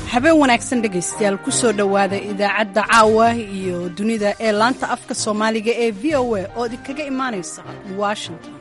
habeen wanaagsan dhegaystayaal ku soo dhowaada idaacadda caawa iyo dunida ee laanta afka soomaaliga ee v o a oo idinkaga imaanaysa washington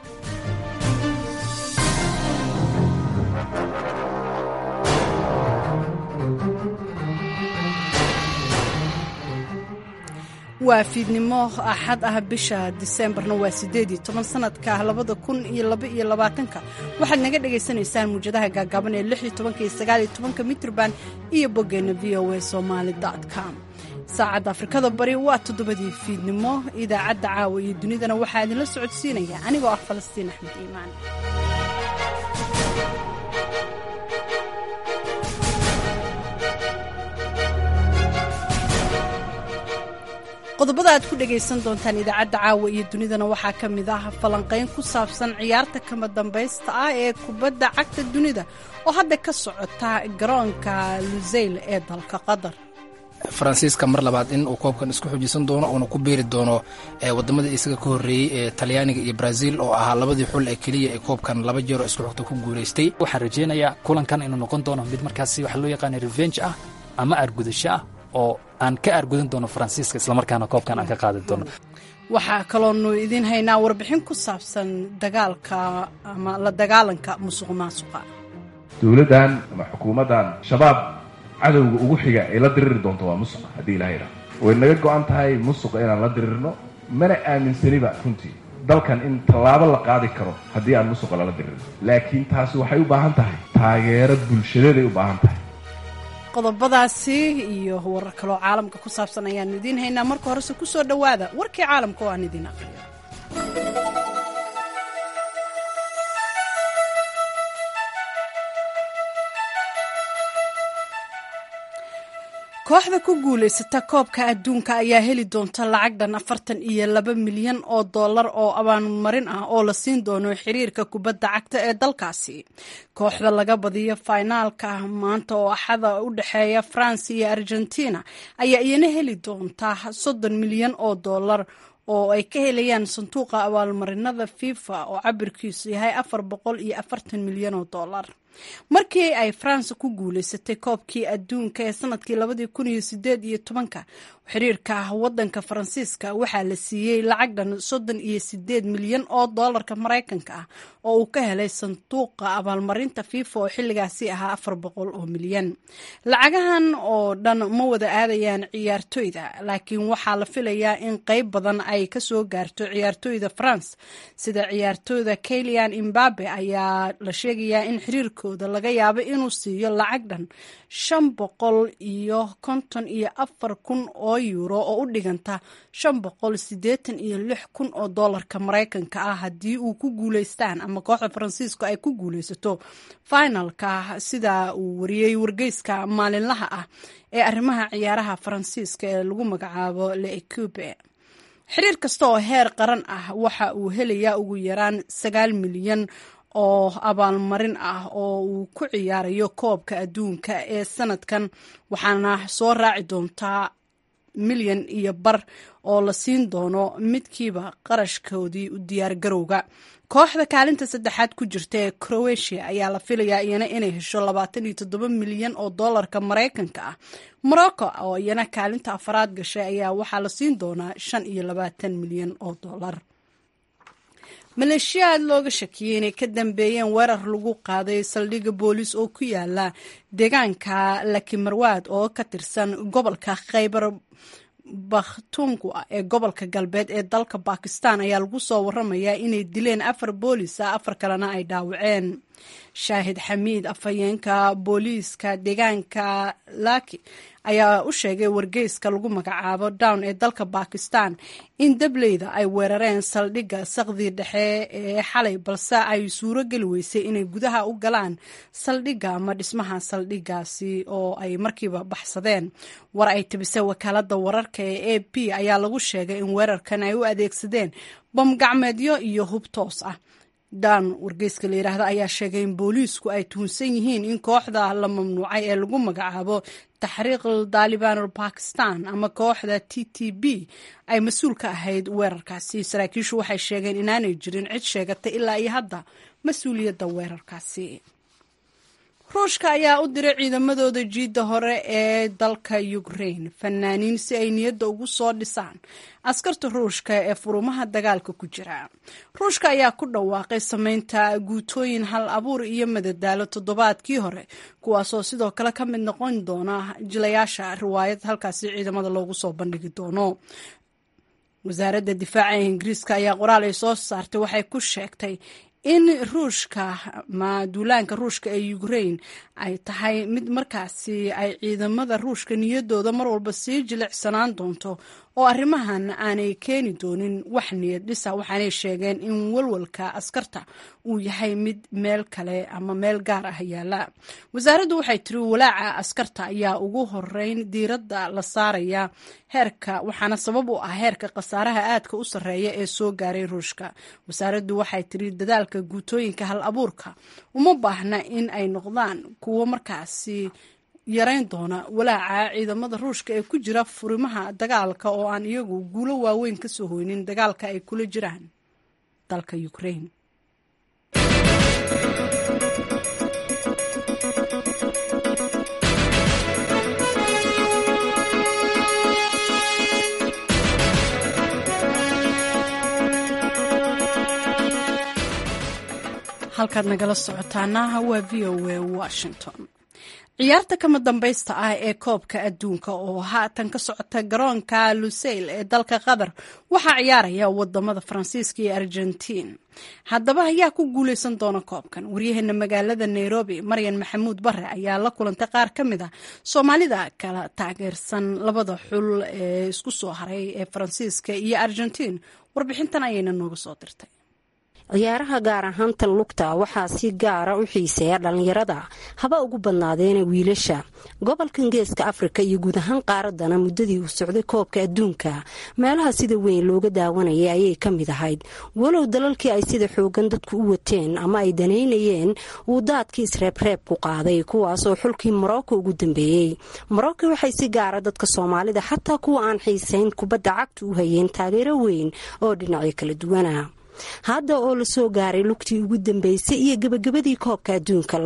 waa fiidnimo axad ah bisha diseembarna waa sideed iyo toban sanadka labada kun iyo laba iyo labaatanka waxaad naga dhagaysanaysaan muwjadaha gaagaaban ee lix iyo tobanka iyo sagaal iyo tobanka mitrban iyo boggeenna v o a somaali com saacadda afrikada bari waa toddobadii fiidnimo idaacadda caawa iyo dunidana waxaa idinla socodsiinaya anigoo ah falastiin axmed iimaan qodobada aad ku dhagaysan doontaan idaacadda caawa iyo dunidana waxaa ka mid ah falanqayn ku saabsan ciyaarta kama dambaysta ah ee kubadda cagta dunida oo hadda ka socota garoonka luseyl ee dalka qatar faransiiska mar labaad in uu koobkan isku xujisan doono uuna ku beeri doono wadamadii isaga ka horreeyey ee talyaaniga iyo brazil oo ahaa labadii xul ee keliya ee koobkan laba jeero isku xigta ku guulaystay waxaan rajaynayaa kulankan inuu noqon doono mid markaasi waxa loo yaqaana revenge ah ama aargudasho ah oo aan ka aargudan doono faransiiska islamarkaana koobkan aan ka qaadi doono waxaa kaloonu idiin haynaa warbixin ku saabsan dagaalka ama la dagaalanka musuq maasuqa dowladdan ama xukuumaddan shabaab cadowga ugu xiga ay la diriri doonto waa musuqa haddii ilaha yidhaha way naga go-an tahay musuqa inaan la dirirno mana aaminsaniba runtii dalkan in tallaabo la qaadi karo haddii aan musuqa lala diririn laakiin taasi waxay u baahan tahay taageero bulshadeeday u baahan tahay qodobadaasi iyo warar kaloo caalamka ku saabsan ayaanu idiin haynaa marka horese ku soo dhowaada warkii caalamka oo aan idiin aqriyo kooxda ku guulaysata koobka adduunka ayaa heli doonta lacag dhan afartan iyo laba milyan oo dollar oo abaanmarin ah oo la siin doono xiriirka kubadda cagta ee dalkaasi kooxda laga badiyo fainaalka maanta oo axada u dhexeeya france iyo argentina ayaa iyana heli doonta soddon milyan oo dollar oo ay ka helayaan sanduuqa abaalmarinada fifa oo cabirkiisu yahay afar boqol iyo afartan milyan oo dollar markii ay france ku guulaysatay koobkii adduunka ee sanadkii labadii kun iyo sideed iyo tobanka xiriirka wadanka faransiiska waxaa la siiyey lacag dhan soddon iyo sideed milyan oo doolarka maraykanka ah oo uu ka helay sanduuqa abaalmarinta fifa oo xilligaasi ahaa afar boqol oo milyan lacagahan oo dhan ma wada aadayaan ciyaartoyda laakiin waxaa la filayaa in qeyb badan ay kasoo gaarto ciyaartoyda france sida ciyaartoyda kalian imbabe ayaa la sheegayaa in xiriirkooda laga yaabo inuu siiyo lacag dhan shan boqol iyo konton iyo afar kun oo yuuro oo u dhiganta shan boqol sideetan iyo lix kun oo doolarka maraykanka ah haddii uu ku guulaystaan ama kooxda faransiisku ay ku guulaysato finalka sida uu wariyey wargeyska maalinlaha ah ee arrimaha ciyaaraha faransiiska ee lagu magacaabo le ecube xiriir kasta oo heer qaran ah waxa uu helayaa ugu yaraan sagaal milyan oo abaalmarin ah oo uu ku ciyaarayo koobka adduunka ee sanadkan waxaana soo raaci doontaa milyan iyo bar oo la siin doono midkiiba qarashkoodii u diyaargarowga kooxda kaalinta saddexaad ku jirta ee croatia ayaa la filayaa iyana inay hesho labaatan iyo toddoba milyan oo doolarka maraykanka ah morocco oo iyana kaalinta afaraad gashay ayaa waxaa la siin doonaa shan iyo labaatan milyan oo doolar maleeshiyaad looga shakiyey inay ka dambeeyeen weerar lagu qaaday saldhigga booliis oo ku yaala deegaanka lakimarwaad oo ka tirsan gobolka khaybar bakhtungwa ee gobolka galbeed ee dalka bakistan ayaa lagu soo waramayaa inay dileen afar boolis ah afar kalena ay dhaawaceen shaahid xamiid afhayeenka booliiska deegaanka laki ayaa u sheegay wargeyska lagu magacaabo down ee dalka bakistan in dableyda ay weerareen saldhigga saqdii dhexe ee xalay balse ay suuro geli weysay inay gudaha u galaan saldhigga ama dhismaha saldhiggaasi oo ay markiiba baxsadeen war ay tabisay wakaalada wararka ee a p ayaa lagu sheegay in weerarkan ay u adeegsadeen bamgacmeedyo iyo hub toos ah dan wargeyska la yidhaahda ayaa sheegay in booliisku ay tuhunsan yihiin in kooxda la mamnuucay ee lagu magacaabo taxriiq daalibaan bakistan ama kooxda t t b ay mas-uul ka ahayd weerarkaasi saraakiishu waxay sheegeen inaanay jirin cid sheegatay ilaa iyo hadda mas-uuliyadda weerarkaasi ruushka ayaa u diray ciidamadooda jiidda hore ee dalka ukraine fanaaniin si ay niyadda ugu soo dhisaan askarta ruushka ee furumaha dagaalka ku jira ruushka ayaa ku dhawaaqay sameynta guutooyin hal abuur iyo madadaalo toddobaadkii hore kuwaasoo sidoo kale ka mid noqon doona jilayaasha riwaayad halkaasi ciidamada loogu soo bandhigi doono wasaaradda difaaca ee ingiriiska ayaa qoraal ay soo saartay waxay ku sheegtay in ruushka ma duulaanka ruushka ee ukraine ay tahay mid markaasi ay ciidamada ruushka niyadooda mar walba sii jilicsanaan doonto oo arrimahan aanay keeni doonin wax niyad dhisa waxaanay sheegeen in walwalka askarta uu yahay mid meel kale ama meel gaar ah yaala wasaaraddu waxay tiri walaaca askarta ayaa ugu horeyn diiradda la saaraya heerka waxaana sabab u ah heerka khasaaraha aadka u sarreeya ee soo gaaray ruushka wasaaraddu waxay tiri dadaalka guutooyinka hal abuurka uma baahna in ay noqdaan kuwo markaasi yarayn doona walaaca ciidamada ruushka ee ku jira furimaha dagaalka oo aan iyagu guulo waaweyn ka soo hoynin dagaalka ay kula jiraan dalka ukraine halkaad nagala socotaana waa v o a washington ciyaarta kama dambaysta ah ee koobka adduunka oo haatan ka socota garoonka luseil ee dalka qatar waxaa ciyaaraya wadamada faransiiska iyo argentiin haddaba ayaa ku guuleysan doona koobkan waryaheena magaalada nairobi maryan maxamuud bare ayaa la kulantay qaar ka mid a soomaalida kala taageersan labada xul ee isku soo haray ee faransiiska iyo argentiin warbixintan ayayna nooga soo dirtay ciyaaraha gaar ahaanta lugta waxaa si gaara u xiiseeya dhallinyarada haba ugu badnaadeena wiilasha gobolkan geeska afrika iyo guud ahaan qaaradana muddadii uu socday koobka adduunka meelaha sida weyn looga daawanayay ayay ka mid ahayd walow dalalkii ay sida xoogan dadku u wateen ama ay danaynayeen uu daadkii isreebreeb ku qaaday kuwaasoo xulkii morocco ugu dambeeyey morocco waxay si gaara dadka soomaalida xataa kuwa aan xiisayn kubadda cagta u hayeen taageero weyn oo dhinacyo kala duwana hadda oo la soo gaaray lugtii ugu dambeysay iyo gebagabadii koobka adduunka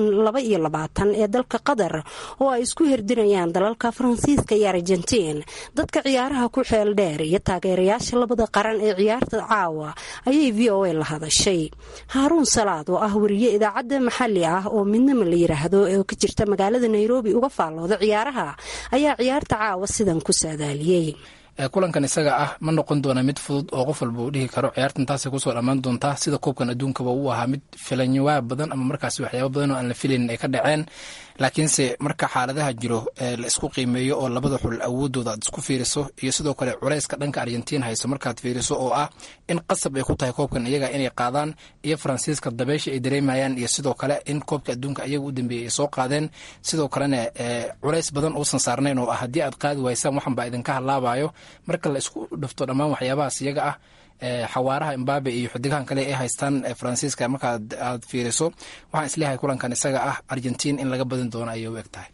ee dalka qatar oo ay isku hirdinayaan dalalka faransiiska iyo argentiin dadka ciyaaraha ku xeel dheer iyo taageerayaasha labada qaran ee ciyaarta caawa ayay v o a la hadashay haaruun salaad oo ah wariye idaacadda maxalli ah oo midnama la yiraahdo oo ka jirta magaalada nairobi uga faallooda ciyaaraha ayaa ciyaarta caawa sidan ku saadaaliyey kulankan isaga ah ma noqon doona mid fudud oo qof walba uu dhihi karo ciyaartan taasay kusoo dhammaan doontaa sida koobkan adduunkaba uu ahaa mid filanyawaab badan ama markaas waxyaaba badan oo aan la filaynin ay ka dhaceen laakiinse marka xaaladaha jiro la isku qiimeeyo oo labada xul awoodooda aad isku fiiriso iyo sidoo kale culayska dhanka argentiin hayso markaad fiiriso oo ah in qasab ay ku tahay koobkan iyaga inay qaadaan iyo faransiiska dabeysha ay dareemayaan iyo sidoo kale in koobka adduunka iyaga u dambeeyey ay soo qaadeen sidoo kalena culays badan uusan saarnayn oo ah haddii aad qaadi waysaan waxan baa idinka halaabayo marka la isku dhafto dhammaan waxyaabahaas iyaga ah xawaaraha imbabe iyo xidigahan kale ay haystaan faransiiska marka aad fiiriso waxaan isleeyahay kulankan isaga ah argentiin in laga badin doono ayay u eg tahay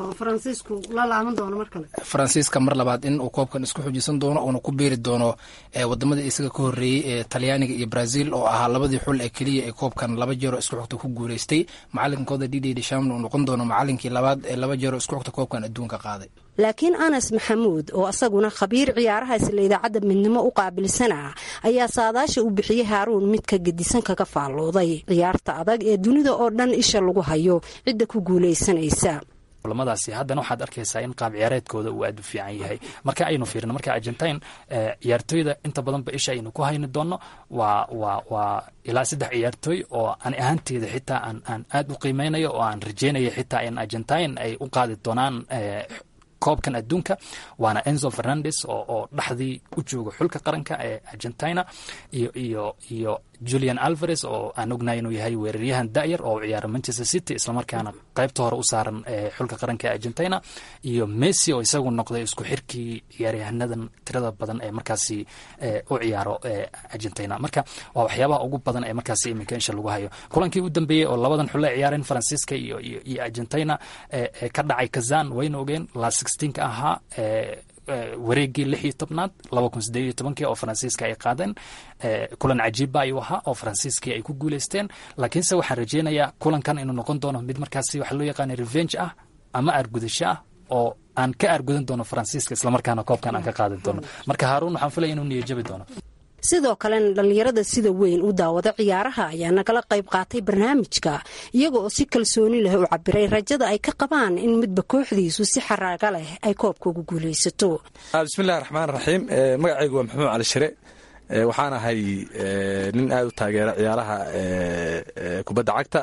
faransiiska mar labaad in uu koobkan isku xujisan doono uuna ku beeri doono wadamadii isaga ka horeeyey ee talyaaniga iyo brazil oo ahaa labadii xul ee keliya ee koobkan laba jeero isku xigta ku guuleystay macalinkooda dd desham uu noqon doono macalinkii labaad ee laba jeero isku xigta koobkan adduunka qaaday laakiin anas maxamuud oo asaguna khabiir ciyaaraha isla idaacadda midnimo u qaabilsana ayaa saadaasha uu bixiyey haaruun mid ka gedisan kaga faallooday ciyaarta adag ee dunida oo dhan isha lagu hayo cidda ku guulaysanaysa kulamadaasi haddana waxaad arkaysaa in qaab ciyaareedkooda uu aad u fiican yahay marka aynu fiirino marka argentine ciyaartooyda inta badanba isha aynu ku hayni doono waa waa waa ilaa saddex ciyaartooy oo ani ahaanteeda xitaa aan aan aad u qiimeynayo oo aan rajeynayo xitaa in argentine ay u qaadi doonaan koobkan adduunka waana enzo fernandes oo oo dhexdii u jooga xulka qaranka ee argentina iyo iyo iyo julian alvares oo aan ognahay inuu yahay weeraryahan da'yar oo ciyaara manchester city islamarkaana qaybta hore u saaran xulka qaranka ee argentina iyo messi oo isagu noqday isku xirkii ciyaaryahanadan tirada badan ee markaasi u ciyaaro argentina marka waa waxyaabaha ugu badan ee markaasi iminka insha lagu hayo kulankii u dambeeyey oo labadan xule ciyaareen faransiiska iyo iyo argentina ka dhacay kazan wayna ogeen la sixteenka ahaa wareegii lix iyo tobnaad laba kun sideed iyo tobankii oo faransiiska ay qaadeen kulan cajiibba ayuu ahaa oo faransiiskii ay ku guuleysteen laakiinse waxaan rajeynayaa kulankan inuu noqon doono mid markaasi waxa loo yaqaana revenge ah ama aargudasho ah oo aan ka aargudan doono faransiiska islamarkaana koobkan aan ka qaadi doono marka haaruun waxaan filaya inuu niyajabi doono sidoo kalena dhallinyarada sida weyn u daawada ciyaaraha ayaa nagala qayb qaatay barnaamijka iyaga oo si kalsooni leh u cabiray rajada ay ka qabaan in midba kooxdiisu si xaraaga leh ay koobka ugu guulaysato bismillahi raxmaan raxiim magacaygu waa maxamuud cali shire waxaan ahay nin aada u taageera ciyaaraha kubadda cagta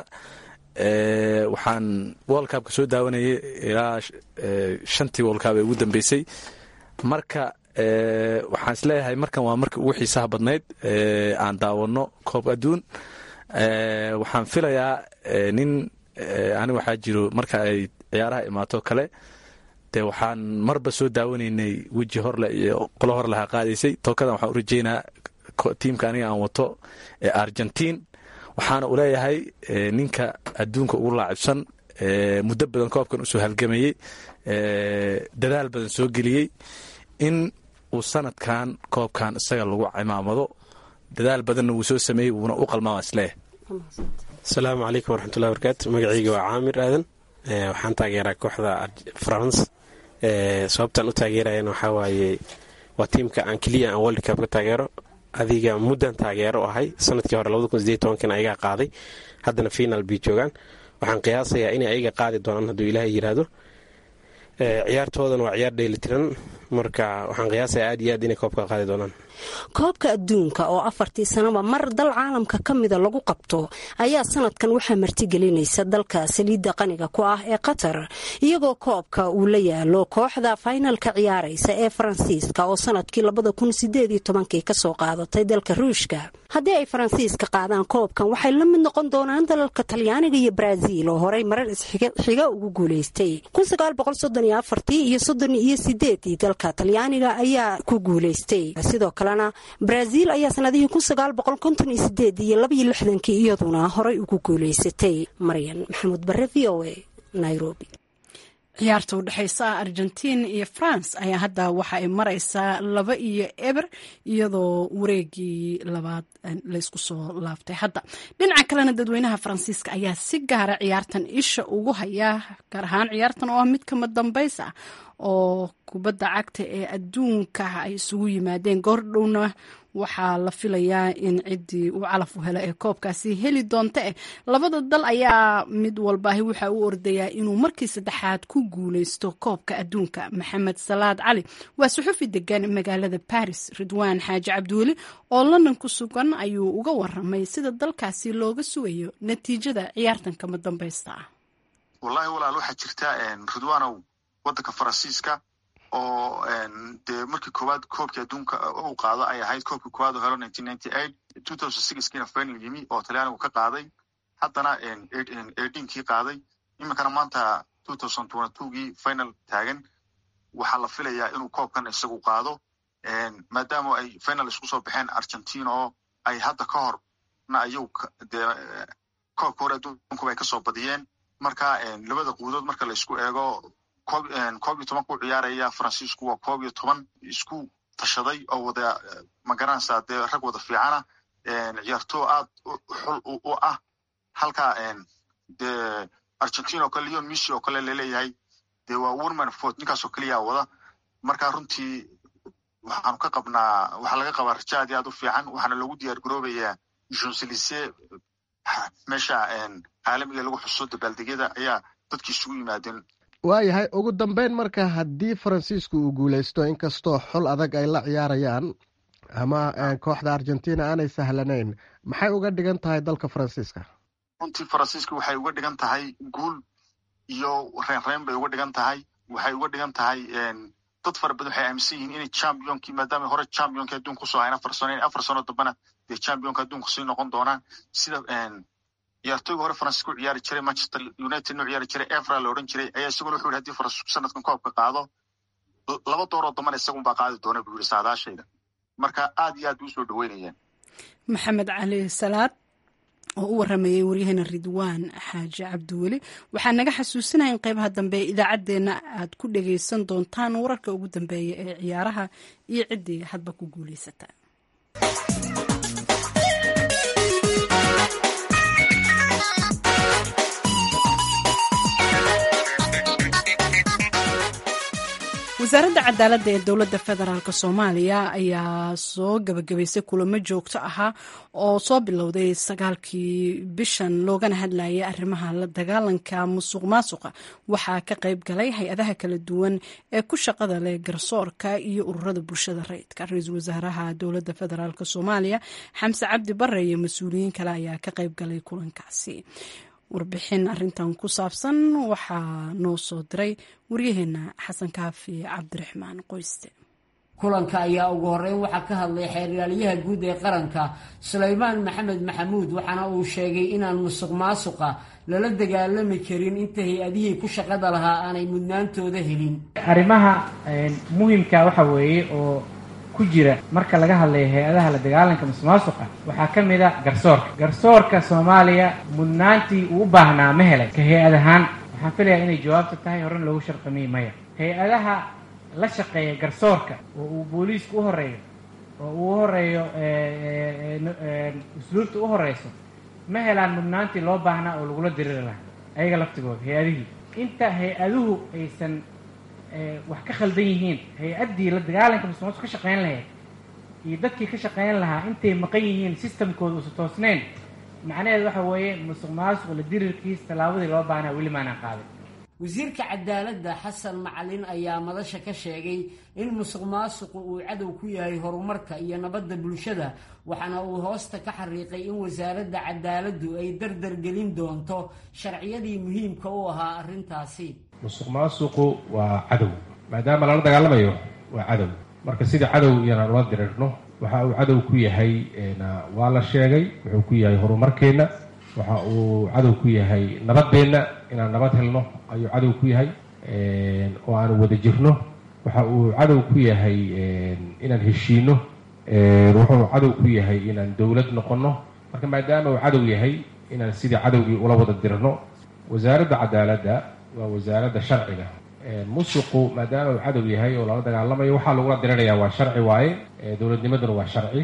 waxaan wolcabka soo daawanayay ilaa shantii wolcab ee ugu dambeysay marka waxaan isleeyahay markan waa markii ugu xiisaha badnayd aan daawano koob adduun waxaan filayaa nin ani waxaa jiro marka ay ciyaaraha imaato kale dee waxaan marba soo daawanaynay weji horleh iyo qolo horleha qaadaysay tookadan waxaan u rajeynaa tiimka aniga aan wato ee argentiin waxaana u leeyahay ninka adduunka ugu laacibsan muddo badan koobkan usoo halgamayey dadaal badan soo geliyey in uu sanadkan koobkan isaga lagu cimaamado dadaal badanna wuu soo sameeyey wuuna u qalmaama isleeyahay asalaamu calaykum waraxmatullahi barakaatu magacayga waa caamir aadan waxaan taageeraa kooxda france sababtaan u taageerayan waxaa waaye waa tiimka aan keliya aan world cup ka taageero adiga muddan taageero ahay sanadkii hore labadakunsieedtobankina ayagaa qaaday haddana final bay joogaan waxaan qiyaasayaa inay ayaga qaadi doonaan hadduu ilaahay yiraahdo ciyaartoodan waa ciyaar dheelitiran marka waxaan qiyaasayaa aad iyo aad inay koobka qaadi doonaan koobka adduunka oo afartii sanaba mar dal caalamka ka mida lagu qabto ayaa sanadkan waxaa martigelinaysa dalka saliidda qaniga ku ah ee qatar iyagoo koobka uu la yaalo kooxda faynalka ciyaaraysa ee faransiiska oo sanadkii labada kun sideed iyo tobankii kasoo qaadatay dalka ruushka haddii ay faransiiska qaadaan koobkan waxay la mid noqon doonaan dalalka talyaaniga iyo baraaziil oo horey marar isxiga ugu guulaystay iyo soddon iyo sideedii dalka talyaaniga ayaa ku guulaystay sidoo kalena baraaziil ayaa sanadihii iyo labaiyo lixdankii iyaduna horey ugu guulaysatay maryan maxamuud bare v o a nairobi ciyaarta u dhexeysa argentiin iyo france ayaa hadda waxa ay mareysaa laba iyo eber iyadoo wareegii labaad laysku soo laaftay hadda dhinaca kalena dadweynaha faransiiska ayaa si gaara ciyaartan isha ugu hayaa gaar ahaan ciyaartan oo ah mid kama dambeys ah oo kubadda cagta ee adduunka ay isugu yimaadeen goordhowna waxaa la filayaa in ciddii u calaf u hela ee koobkaasi heli doonta eh labada dal ayaa mid walbaahi waxa u ordayaa inuu markii saddexaad ku guuleysto koobka adduunka maxamed salaad cali waa suxufi degan magaalada baris ridwaan xaaji cabdiweli oo london ku sugan ayuu uga waramay sida dalkaasi looga sugayo natiijada ciyaartan kama dambaysta ah wallaahi walaal waxaa jirta ridwaanow waddanka faransiiska oo dee markii koowaad koobkii adduunka uu qaado ay ahayd koobkii koowaad oo helo kiina final yimi oo talyaanigu ka qaaday haddana edinkii qaaday iminkana maanta gii final taagan waxaa la filayaa inuu koobkan isagu qaado maadaama ay final isku soo baxeen argentina oo ay hadda ka horna ayagu dee koobka hore adduunkuba ay kasoo badiyeen marka labada quudood marka la isku eego koob iyo toban ku ciyaaraya faransiisku waa koob iyo toban isku tashaday oo wada magaranaysaa dee rag wada fiicana ciyaartoo aad xul u ah halka dee argentina oo kale leon missi oo kale laleeyahay dee waa woman fort ninkaasoo keliya wada marka runtii waxaanu ka qabnaa waxaa laga qabaa raja aad iyo aad u fiican waxaana loogu diyaar garoobayaa jonselise meesha caalamiga lagu xuso dabaaldegyada ayaa dadki isugu yimaadeen waayahay ugu dambeyn marka haddii faransiisku uu guuleysto inkastoo xol adag ay la ciyaarayaan ama kooxda argentina aanay sahlanayn maxay uga dhigan tahay dalka faransiiska runtii faransiiska waxay uga dhigan tahay guul iyo reenreen bay uga dhigan tahay waxay uga dhigan tahay dad fara badan waxay aaminsan yihiin inay championkii maadaama hore championka adduunka kusoo hayn afar sano in afar sano dambana dee championka adduunka sii noqon doonaan sida ciyaartooyga hore faransiiska u ciyaari jiray manchester united u ciyaari jiray evra la odhan jiray ayaa isaguna wuxu yidhi hadii faransiisku sanadkan koobka qaado laba dooroo dambana isagunbaa qaadi doona buu yidhi saadaashayda marka aad iyo aad buu usoo dhaweynayaan maxamed cali salaad oo u waramayay waryaheena ridwaan xaaji cabdiweli waxaa naga xasuusinaya in qeybaha dambe ee idaacaddeenna aad ku dhageysan doontaan wararka ugu dambeeya ee ciyaaraha iyo ciddii hadba ku guuleysata wasaaradda cadaaladda ee dowladda federaalk soomaaliya ayaa soo gabagabaysay kulamo joogto ahaa oo soo bilowday sagaalkii bishan loogana hadlayay arrimaha la dagaalanka musuq maasuqa waxaa ka qayb galay hay-adaha kala duwan ee ku shaqada leh garsoorka iyo ururada bulshada rayidka ra-iisul wasaaraha dowladda federaalk soomaaliya xamse cabdi bare iyo mas-uuliyiin kale ayaa ka qayb galay kulankaasi warbixin arintan ku saabsan waxaa noo soo diray waryaheena xasan kaafi cabdiraxmaan qoyste kulanka ayaa ugu horeyn waxaa ka hadlay xeeryaaliyaha guud ee qaranka sulaymaan maxamed maxamuud waxaana uu sheegay inaan musuq maasuqa lala dagaalami karin inta hay-adihii ku shaqada lahaa aanay mudnaantooda helin arrimaha muhimka waxa weeye oo ku jira marka laga hadlayo hay-adaha la dagaalanka musuqmaasuqa waxaa ka mid a garsoorka garsoorka soomaaliya mudnaantii uu u baahnaa ma helay ka hay-ad ahaan waxaan filayaa inay jawaabta tahay horan loogu sharqamiyi maya hay-adaha la shaqeeya garsoorka oo uu booliisku u horeeyo oo uu u horeeyo usluubta u horeyso ma helaan mudnaantii loo baahnaa oo lagula diriri lahaa ayaga laftigooda hay-adihii inta hay-aduhu aysan wax ka khaldan yihiin hay-addii la dagaalanka musuqmaasuq ka shaqeyn lahayd iyo dadkii ka shaqeyn lahaa intay maqan yihiin systemkooda uusa toosnayn macnaheed waxa weeye musuq maasuq la dirirkiis tallaabadii loo baahnaa weli maanaan qaaday wasiirka cadaaladda xasan macalin ayaa madasha ka sheegay in musuq maasuqu uu cadow ku yahay horumarka iyo nabadda bulshada waxaana uu hoosta ka xariiqay in wasaaradda cadaaladdu ay dardar gelin doonto sharciyadii muhiimka u ahaa arrintaasi musuq maasuqu waa cadow maadaama lala dagaalamayo waa cadow marka sida cadow iyana ula dirirno waxa uu cadow ku yahay waa la sheegay wuxuu ku yahay horumarkeenna waxa uu cadow ku yahay nabadeenna inaan nabad helno ayuu cadow ku yahay oo aanu wada jirno waxa uu cadow ku yahay inaan heshiino wuxuu cadow ku yahay inaan dowlad noqonno marka maadaama uu cadow yahay inaan sidii cadowgii ula wada dirno wasaaradda cadaaladda waa wasaaradda sharciga musuqu maadaama uu cadow yahay oo lala dagaalamayo waxaa lagula dirirayaa waa sharci waaye dowladnimaduna waa sharci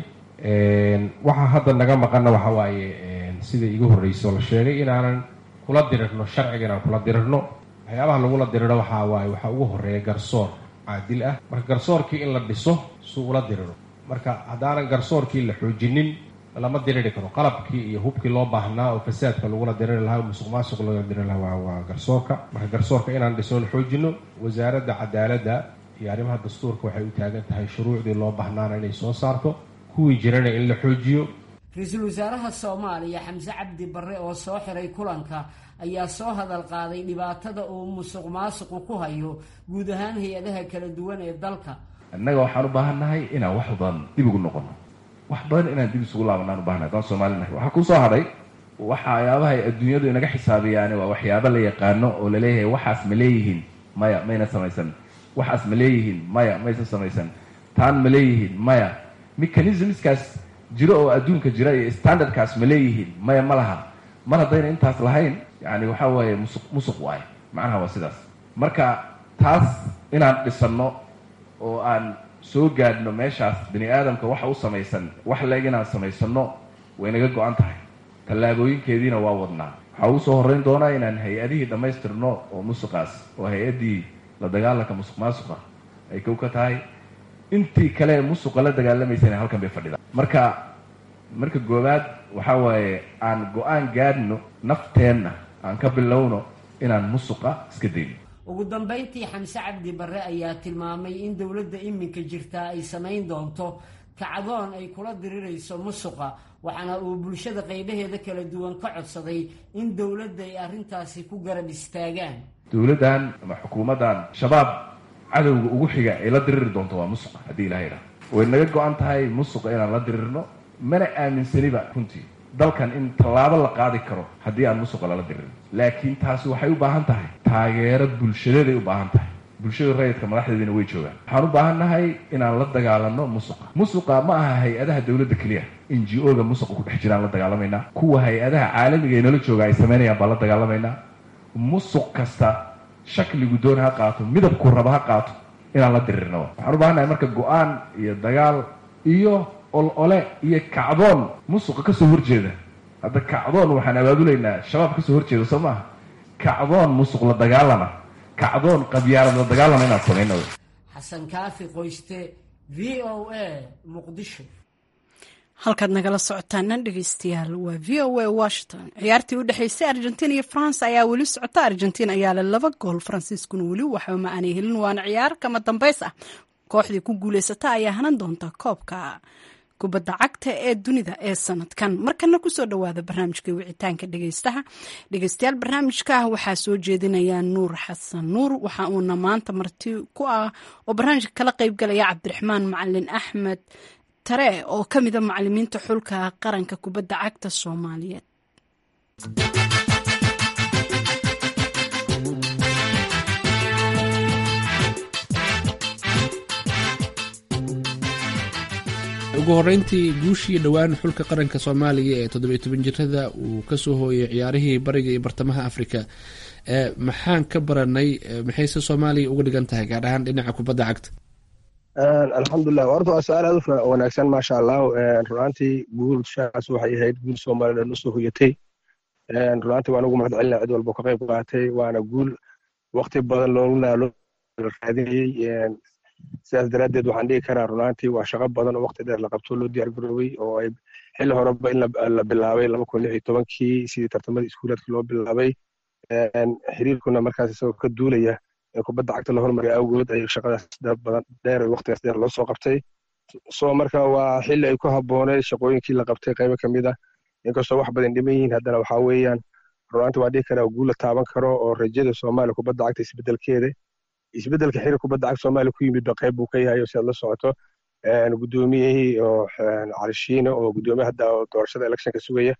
waxaa hadda naga maqanna waxa waaye sida igu horreysa oo la sheegay inaanan kula dirirno sharciga inaan kula dirirno waxyaabaha lagula diriro waxaa waaye waxaa ugu horeeya garsoor caadil ah marka garsoorkii in la dhiso suu ula diriro marka haddaanan garsoorkii la xoojinin lama diriri karo qalabkii iyo hubkii loo baahnaa oo fasaadka lagula diriri lahaa musuq maasuq lagula diriri lahaa waa garsoorka marka garsoorka inaan dhisno xoojino wasaaradda cadaaladda iyo arrimaha dastuurka waxay u taagan tahay shuruucdii loo baahnaana inay soo saarto kuwii jirana in la xoojiyo ra-iisul wasaaraha soomaaliya xamse cabdi barre oo soo xiray kulanka ayaa soo hadal qaaday dhibaatada uu musuq maasuqu ku hayo guud ahaan hay-adaha kala duwan ee dalka innaga waxaan u baahannahay inaan wax badan dib ugu noqono wax badan inaan dib isugu laabanaan u baahnahay haddaan soomaalinahay waxaa kusoo hadhay waxyaabahay adduunyadu inaga xisaabiyaani waa waxyaabo la yaqaano oo laleeyahay waxaas ma leeyihiin maya mayna samaysan waxaas ma leeyihiin maya maysan samaysan taan ma leeyihiin maya mechanismskaas jiro oo adduunka jira iyo standardkaas ma leeyihiin maya ma laha mar haddayna intaas lahayn yani waxa weeye musuq musuq waayo macnaha waa sidaas marka taas inaan dhisanno oo aan soo gaadhno meeshaas bani aadamka waxa u samaysan wax leeg inaan samaysano way naga go-an tahay tallaabooyinkeediina waa wadnaa waxaa ugu soo horreyn doonaa inaan hay-adihii dhammaystirno oo musuqaas oo hay-addii la dagaalanka musuq maasuqa ay kow ka tahay intii kale musuqa la dagaalamaysana halkan bay fadhidaan marka marka goobaad waxaa waaye aan go-aan gaadhno nafteenna aan ka bilowno inaan musuqa iska dayno ugu dambayntii xamse cabdi barre ayaa tilmaamay in dowladda iminka jirtaa ay samayn doonto kacdoon ay kula dirirayso musuqa waxaana uu bulshada qaybaheeda kala duwan ka codsaday in dowladda ay arrintaasi ku garab istaagaan dowladdan ama xukuumaddan shabaab cadowga ugu xiga ay la diriri doonto waa musuqa haddii ilaha idhaha way naga go-an tahay musuqa inaan la dirirno mana aaminsaniba runtii dalkan in tallaabo la qaadi karo haddii aan musuqa lala diririn laakiin taasi waxay u baahan tahay taageero bulshadeeday u baahan tahay bulshada rayidka madaxdeediina way joogaan waxaan u baahan nahay inaan la dagaalano musuqa musuqa ma aha hay-adaha dowladda keliya n g o ga musuqa ku dhex jiraan la dagaalamaynaa kuwa hay-adaha caalamiga ee nala jooga ay samaynayaan baan la dagaalamaynaa musuq kasta shakligu doon ha qaato midabku raba ha qaato inaan la dirirno waxaan u baahannahay marka go-aan iyo dagaal iyo ol-ole iyo kacdoon musuqa kasoo horjeeda hadda kacdoon waxaan abaabulaynaa shabaab kasoo horjeeda soo maaha kacdoon musuq la dagaalama kacdoon qabyaalad la dagaalama inaan samayno xasan kaafi qoyste v o a muqdisho halkaad nagala socotaana dhegeystayaal waa v o a washington ciyaartii u dhexeysay argentina iyo france ayaa weli socota argentina ayaa le laba gool faransiiskuna weli waxba ma aanay helin waana ciyaar kama dambays ah kooxdii ku guuleysata ayaa hanan doonta koobka kubadda cagta ee dunida ee sanadkan markana kusoo dhawaada barnaamijka wicitaanka dhegeystaha dhegeystayaal barnaamijka waxaa soo jeedinaya nuur xasan nuur waxa uuna maanta marti ku ah oo barnaamijka kala qeybgalaya cabdiraxmaan macalin axmed tare oo ka mida macalimiinta xulka qaranka kubadda cagta soomaaliyeed ugu horreyntii guushii dhowaan xulka qaranka soomaaliya ee toddobiyo toban jirada uu kasoo hooyay ciyaarihii bariga iyo bartamaha afrika maxaan ka baranay maxayse soomaaliya uga dhigan tahay gaar ahaan dhinaca kubadda cagta alxamdulilah horta waa su-aal aad u wanaagsan maasha allah runaantii guulshaas waxay ahayd guul somalilan usoo hoyatay runaantii waan ugu mahad celina cid walba ka qayb qaatay waana guul wakti badan loola raadinayey sidaas daraaddeed waxaan dhigi karaa runaantii waa shaqo badan oo wakti dheer la qabto loo diyaar garoobay oo ay xilli horeba in la bilaabay laba kun lix iyo tobankii sidii tartamadii iskuulaadka loo bilaabay xiriirkuna markaas isagoo ka duulaya in kubadda cagta la hormariya awgood ay shaqadaas badan dheer waktigaas dheer loo soo qabtay so marka waa xilli ay ku habbooneed shaqooyinkii la qabtay qaybo ka mid ah inkastoo wax badan dhiman yihiin haddana waxaa weeyaan runaantii waa dhigi karaa guul la taaban karo oo rajada soomaaliya kubadda cagta isbedelkeeda isbedelka xiriir kubadda cagta soomaaliya ku yimid ba qayb buu ka yahay oo si aad la socoto guddoomiyihii oo calishiine oo guddoomiye hadda doorashada electionka sugaya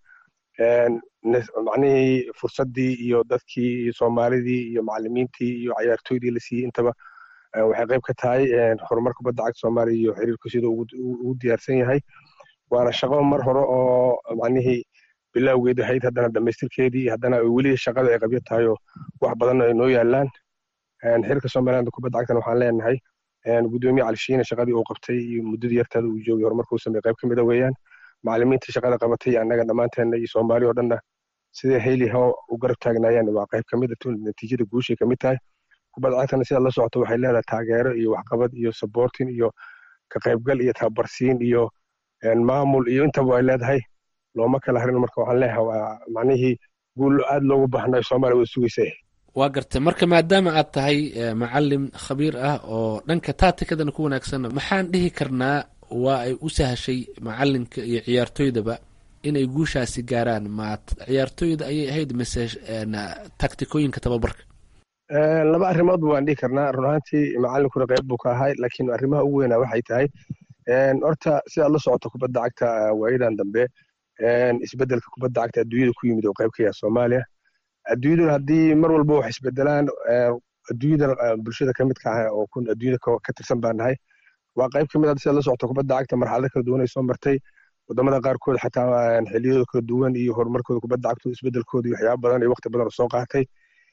macnihii fursaddii iyo dadkii iyo soomaalidii iyo macalimiintii iyo cayaartooydii la siiyey intaba waxay qayb ka tahay horumar kubadda cagta soomaaliya iyo xiriirku sida ugu diyaarsan yahay waana shaqo mar hore oo macnihii bilowgeed ahayd haddana dhammaystirkeedii haddana weli shaqada ay qabyo tahay oo wax badanna ay noo yaalaan xiriirka somaliland kubadda cagtana waxaan leenahay guddoomiye calishiine shaqadii uu qabtay iyo muddadii yartaada uu joogay horumarka uu sameeyey qayb ka mida weeyaan macalimiinta shaqada qabatay annaga dhammaanteenna iyo soomaali oo dhanna sidai hayli ho u garab taagnaayeen waa qayb ka mida natiijada guushay ka mid tahay kubadda cagtana sidaad la socoto waxay leedahay taageero iyo waxqabad iyo saboortin iyo ka qaybgal iyo tababarsiin iyo maamul iyo intaba ay leedahay looma kala harin marka waxaan leeyahay waa macnihii guul aad loogu baahnayo soomaaliya wada sugaysa waa gartay marka maadaama aad tahay macalin khabiir ah oo dhanka taatikadana ku wanaagsanna maxaan dhihi karnaa waa ay u sahashay macalinka iyo ciyaartoydaba inay guushaasi gaaraan ma ciyaartoyda ayay ahayd mise taktikooyinka tababarka laba arrimoodba waan dhihi karnaa run ahaantii macalinkuna qayb buu ka ahay laakiin arrimaha ugu weynaa waxay tahay horta sidaad la socoto kubadda cagta waayadan dambe isbedelka kubadda cagta adduunyada ku yimid oo qayb ka yaha soomaaliya adduunyaduna haddii mar walba wax isbedelaan adduunyada bulshada ka midka ah oo adduunyada ka tirsan baan nahay waa qayb ka mid ah sida la socota kubadda cagta marxalado kala duwan ay soo martay wadamada qaarkood xataa xilliyadooda kala duwan iyo horumarkooda kubadda cagta isbedelkooda iyo waxyaaba badan iyo waqti badan oo soo qaatay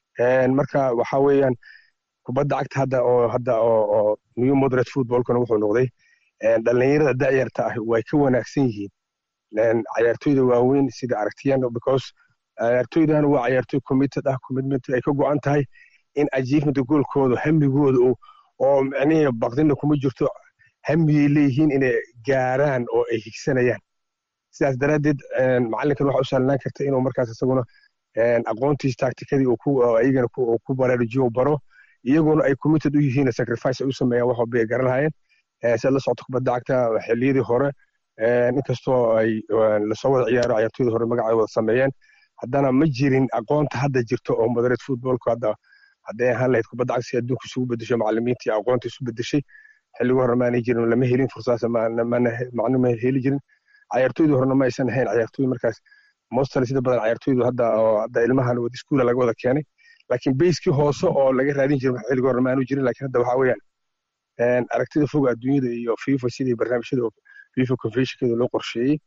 marka waxa weeyaan kubadda cagta hadda oo hadda oo new moderate footballkuna wuxuu noqday dhalinyarada da'yarta ah way ka wanaagsan yihiin cayaartoyda waaweyn sida aragtiyan because ciyaartoydan waa ciyaartoy committed ah commitment ay ka go'an tahay in achievementa goolkooda hamigooda oo micnihii baqdina kuma jirto hamigay leeyihiin inay gaaraan oo ay higsanayaan sidaas daraaddeed macalinkan waxa u sahlanaan karta inuu markaas isaguna aqoontiis taktikadii iyagana ku baraarujiyo baro iyaguna ay committed u yihiin sacrifice ay u sameeyaan wax walba ay garan lahayeen sidaad la socto kubadda cagta xilliyadii hore inkastoo ay lasoo wada ciyaaro ciyaartoydii hore magacay wada sameeyeen haddana ma jirin aqoonta hadda jirto oo moderate footballku hadda hadday ahaan lahayd kubadda cagsi adduunka isugu bedesho macalimiintii aqoonta isu bedeshay xilligii hore maanay jirin lama helin fursaas macno ma heli jirin cayaartoydii horena ma aysan ahayn cayaartoy markaas mostly sida badan cayaartoydu hadda oo hadda ilmahan wada iskuula laga wada keenay laakiin bayskii hoose oo laga raadin jiray xilligii hore maanu jirin laakiin hadda waxaa weeyaan aragtida fog adduunyada iyo fifa sidii barnaamijyada fifa conventionkeeda loo qorsheeyey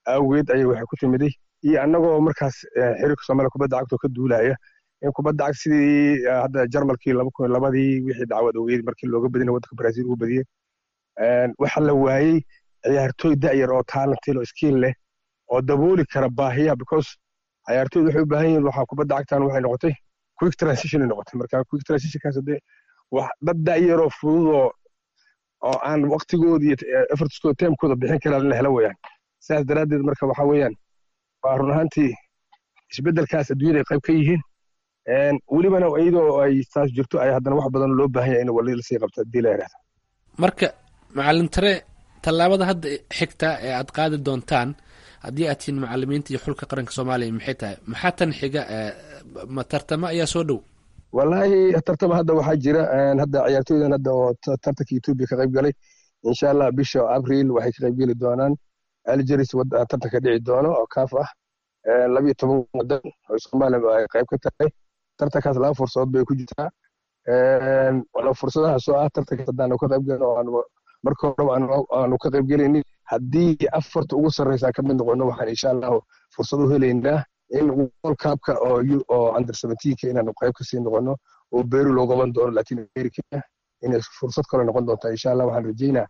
awgeed ayay waxay ku timiday iyo annagoo markaas xiriirka soomaaliya kubadda cagta oo ka duulaya in kubadda cagta sidii hadda jarmalkii laba kun labadii wixii dacwad ogeyd markii looga badinay waddanka brazil ugu badiyey waxa la waayey ciyaartooy da'yar oo talentil oo skill leh oo dabooli kara baahiyaha because ciyaartooydu waxay u baahan yihiin waxaa kubadda cagtan waxay noqotay quick transition ay noqotay marka quick transitionkaas hadee wax dad da'yaroo fudud oo oo aan waqtigooda iyo effortskooda timekooda bixin karaa in la helo weeyaan sidaas daraaddeed marka waxa weeyaan waa run ahaantii isbeddelkaas adduunyada ay qayb ka yihiin welibana iyadoo ay taas jirto ay haddana wax badan loo baahan yahay in wali lasii qabto haddii la yidhahdo marka macalin tare tallaabada hadda xigta ee aad qaadi doontaan haddii aad tihiin macalimiinta iyo xulka qaranka soomaaliya maxay tahay maxaa tan xiga ma tartamo ayaa soo dhow wallaahi tartama hadda waxaa jira hadda ciyaartooydan hadda oo tartanka etoobiya ka qayb galay insha allah bisha abril waxay ka qayb geli doonaan algeris tartanka dhici doono oo kaaf ah labiyo toban wadan oo soomaaliya ay qayb ka tahay tartankaas laba fursadood bay ku jirtaa fursadahaas oo ah tartankaas haddaanu ka qayb gelin oo marka horeba aanu ka qayb gelaynin haddii afarta ugu sarreysa ka mid noqono waxaan insha allahu fursad u helaynaa in world cupka oo oo under seventeenka inaanu qayb kasii noqono oo beru loo qaban doono latin america inay fursad kale noqon doontaa insha allah waxaan rajeynaa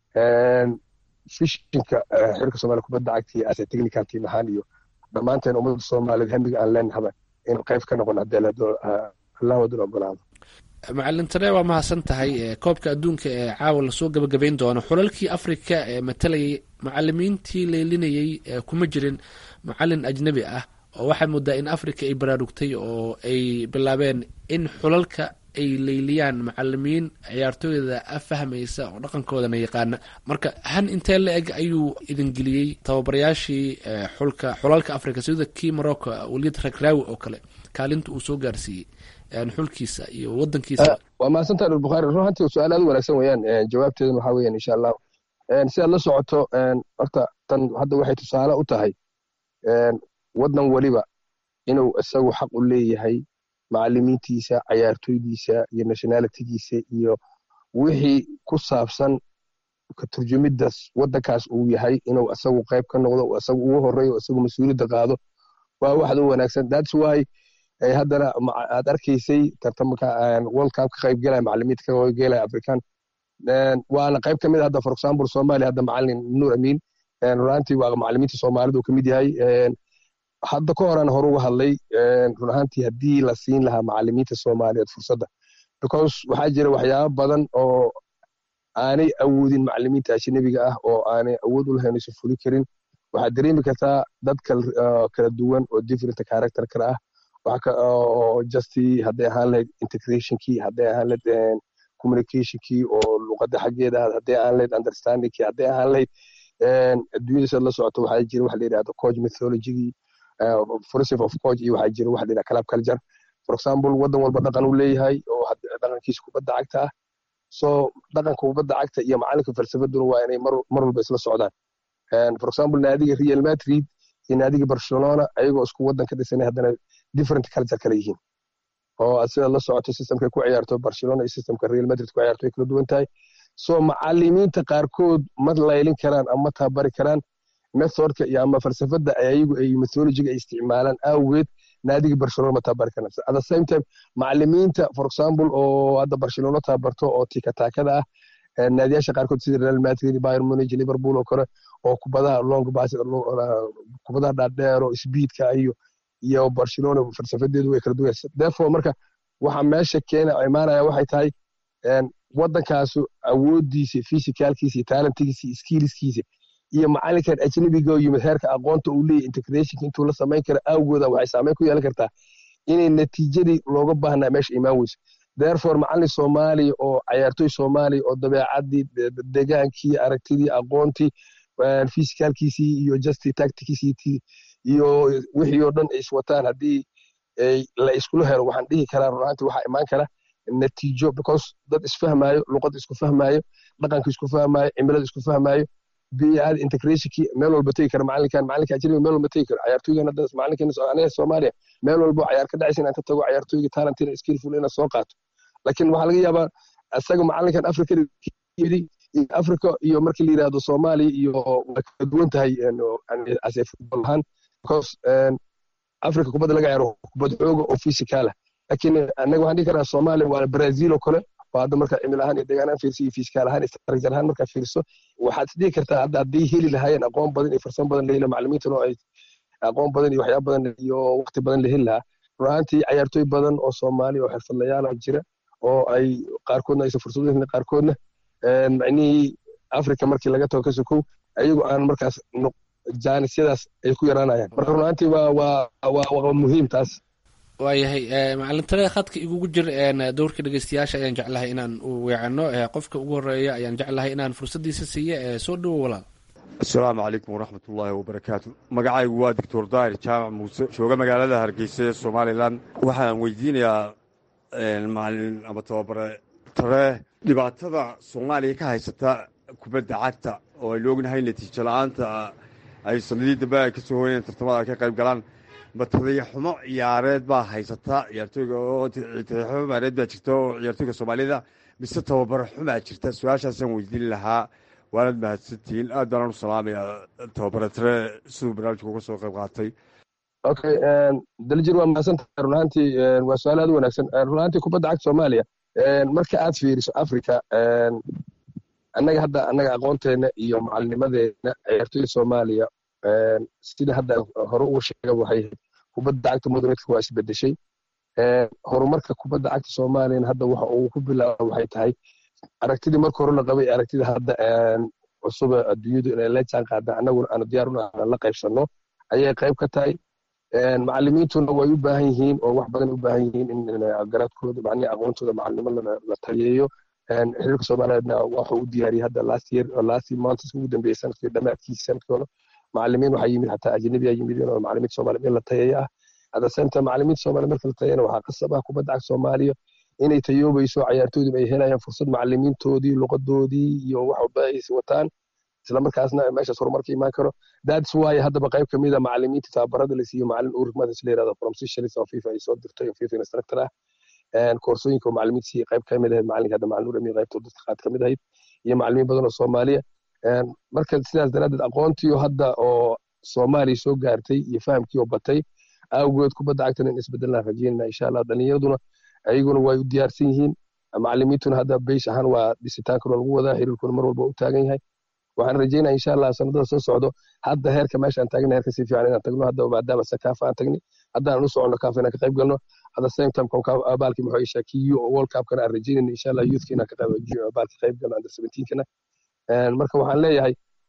fishinka xirka soomaaliya kubadda cagta iyo ase technical team ahaan iyo dhammaanteen ummadda soomaaliyeed hamiga aan leenahaba in qayb ka noqon haddii allah wadun ogolaado macalin tare waa mahadsan tahay koobka adduunka ee caawa lasoo gabagabayn doono xulalkii afrika ee matalayay macalimiintii leylinayay kuma jirin macalin ajnebi ah oo waxaa moodaa in africa ay baraarugtay oo ay bilaabeen in xulalka ay leyliyaan macalimiin ciyaartooyda fahmaysa oo dhaqankoodana yaqaana marka han intee la eg ayuu idin geliyey tababarayaashii xulka xulalka africa sida kii morocco walid ragraawi oo kale kaalinta uu soo gaarsiiyey xulkiisa iyo wadankiisa waa mahadsantaha dhulbukhaari run ahantii su-aal aad u wanaagsan weeyaan jawaabteeduna waxaa weeyaan insha allahu si aad la socoto horta tan hadda waxay tusaale u tahay waddan weliba inuu isagu xaq u leeyahay macalimiintiisa cayaartooydiisa iyo nationalitigiisa iyo wixii ku saabsan ka turjumidaas waddankaas uu yahay inuu isagu qayb ka noqdo isagu ugu horeeyo isagu mas-uuliyadda qaado waa waxda u wanaagsan thats why haddana aad arkaysay tartamka world cup ka qayb gelaya macalimiinta ka qayb gelaya african waana qayb ka mid hadda for example somalia hadda macalin nuur amiin runaantii waa macalimiinta soomaalidu ka mid yahay hadda ka horaan hore uga hadlay run ahaantii haddii la siin lahaa macalimiinta soomaaliyeed fursadda because waxaa jira waxyaabo badan oo aanay awoodin macalimiinta ajnabiga ah oo aanay awood u lahayn aysan fuli karin waxaad dareemi kartaa dad kala duwan oo different character kale ah oo justy hadday ahaan lahayd integrationkii hadday ahaan lahayd communicationkii oo luqadda xaggeeda hadday ahaan lahayd understandingkii hadday ahaan lahayd adduunyada sad la socoto waxaa jira waxa la yidhahda coach methodologygii philosophy of coach iyo waxaa jira waxa la yidhahda club culture for example waddan walba dhaqan uu leeyahay oo dhaqankiisa kubadda cagta ah so dhaqanka kubadda cagta iyo macalinka falsafaduna waa inay mar walba isla socdaan for example naadiga real madrid iyo naadiga barcelona ayagoo isku waddan ka dhisanay haddana different culture kale yihiin oo sida la socoto systemkay ku ciyaarto barcelona iyo systemka real madrid ku ciyaarto ay kala duwan tahay so macalimiinta qaarkood ma laylin karaan ama tabari karaan methodka iyo ama falsafadda ayagu ay methodologiga ay isticmaalaan awgeed naadiga barcelona ma tabari karaan at the same time macalimiinta for example oo hadda barcelona tabarto oo tikataakada ah naadiyaasha qaarkood sida real madrid bayern munich liverpool oo kale oo kubadaha long bas kubadaha dhaadheer oo speedka iyo iyo barcelona falsafadeedu way kala duwan therefore marka waxa meesha keena imaanaya waxay tahay waddankaasu awooddiisa physicalkiisa iyo talentigiisa iyo skillskiisa iyo macalinkan ajnabiga oo yimid heerka aqoonta uu leeyahy integrationka intuu la samayn kara awgooda waxay saameyn ku yeelan kartaa inay natiijadii looga baahnaa meesha imaan weyso therefore macalin soomaaliya oo cayaartoy soomaaliya oo dabeecadii degaankii aragtidii aqoontii physicalkiisii iyo justi tactickiisii iyo wixii oo dhan ay iswataan haddii la iskula helo waxaan dhihi karaa runaantii waxaa imaan kara natiijo because dad isfahmaayo luqad isku fahmaayo dhaqanka isku fahmaayo cimilada isku fahmaayo biyaada integrationkii meel walba tegi kara macalinkan macalinka ajnabiga meel walba tegi kara cayaartooygan hadda macalinkan aniga soomaaliya meel walba cayaar ka dhacaysa inaan ka tago cayaartooyga talentina skillful inaan soo qaato laakiin waxaa laga yaabaa isaga macalinkan africa yidi africa iyo markii la yidhahdo soomaaliya iyo way kala duwan tahay ase football ahaan because africa kubadda laga ciyaaro kubad xooga oo physicala laakiin annaga waxaan dhihi karaa soomaaliya waa brazil oo kale oo hadda marka cimil ahaan iyo deegaan ahaan fiirso iyo physical ahaan structure ahaan markaa fiirso waxaad dhihi kartaa hadda hadday heli lahaayeen aqoon badan iyo farsamo badan la heli macallimiintana oo ay aqoon badan iyo waxyaaba badan iyo waqti badan la heli lahaa run ahaantii cayaartooy badan oo soomaaliya oo xirfadlayaala jira oo ay qaarkoodna aysan fursad u helin qaarkoodna macnihii africa markii laga tago ka sokow ayagu aan markaas jaanisyadaas ay ku yaraanayaan marka run ahaantii waa waa waa muhiim taas waayahay macalintare khadka igugu jir dowrka dhegeystayaasha ayaan jeclahay inaan weecano qofka ugu horeeya ayaan jeclahay inaan fursadiisa siiya soo dhowo walaal asalaamu calaykum waraxmat ullaahi wabarakaatu magacaygu waa doctor daahir jaamac muuse jooga magaalada hargeysa ee somalilan waxaan weydiinayaa macalin ama tababare tare dhibaatada soomaaliya ka haysata kubadda cagta oo aynu ognahay natiijo la-aanta ay sanadii dambe ay ka soo hoyeen tartamada ay ka qayb galaan matadayaxumo ciyaareed baa haysata ciyaartooyga oo tadayaxumo ciyaareed baa jirta oo ciyaartooyga soomaalida mise tababaro xumaa jirta su-aashaasaan weydiin lahaa waanad mahadsantihiin aad baanaan u salaamayaa tababare tare siduu barnaamijka uga soo qayb qaatay okay daljir waa mahadsantahay run ahaantii waa su-aal aad u wanaagsan run ahaantii kubadda cagta soomaaliya marka aad fiiriso africa annaga hadda annaga aqoonteena iyo macalinimadeena ciyaartooyda soomaaliya sida hadda hore ugu sheega waxay kubadda cagta moderateka waa isbedeshay horumarka kubadda cagta soomaaliyana hadda waxa uu ku bilaaba waxay tahay aragtidii marka hore la qabay aragtida hadda cusuba adduunyadu inay la jaan qaadaan annaguna aanu diyaar una aan la qaybsanno ayay qayb ka tahay macalimiintuna way u baahan yihiin oo wax badan u baahan yihiin in garaadkooda macnihi aqoontooda macalinimo la taliyeeyo xiriirka soomaaliyeedna waxuu u diyaariyey hadda last year last months ugu dambeeyey sanadkii dhammaadkiisa sanadkooda macalimiin waxaa yimid xataa ajnabi aa yimid oo macalimiinta soomaaliya in la tayeeya ah hadda samta macalimiinta soomaaliya marka la tayana waxaa qasab ah kubadda cagta soomaaliya inay tayoobayso cayaartooydu ay helayaan fursad macalimiintoodii luqadoodii iyo wax walba ay wataan isla markaasna meeshaas horumarka imaan karo that's why haddaba qayb kamid a macalimiinta tababarada la siiyo macalin urmadas la yirahdo from Seychelles oo FIFA ay soo dirtay oo FIFA instructor ah koorsooyinka oo macalimiinta siiyo qayb kamid ahayd macalinka hadda macalin urami qaybta dadka qaad kamid ahayd iyo macalimiin badan oo Soomaaliya marka sidaas daraadeed aqoontii hadda oo Soomaaliya soo gaartay iyo fahamkii oo batay awgeed kubadda cagtana in isbedelaan rajeynayna insha Allah dhalinyaraduna ayaguna way u diyaarsan yihiin macalimiintuna hadda beys ahaan waa dhisitaankuna lagu wadaa xiriirkuna mar walba u taagan yahay waxaan rajeynaya insha allah sanadada soo socdo hadda heerka meeshaan taagna heerka si fiican inaan tagno hadda maadaama sakaafa aan tagni haddaan u soconno kaafa inaan ka qayb galno hadda same time abaalkii muxuu ishaa kiyo oo world cupkana aan rajeynayna insha allah youthka inaan ka qayb abaalka qayb galno under seventeenkana marka waxaan leeyahay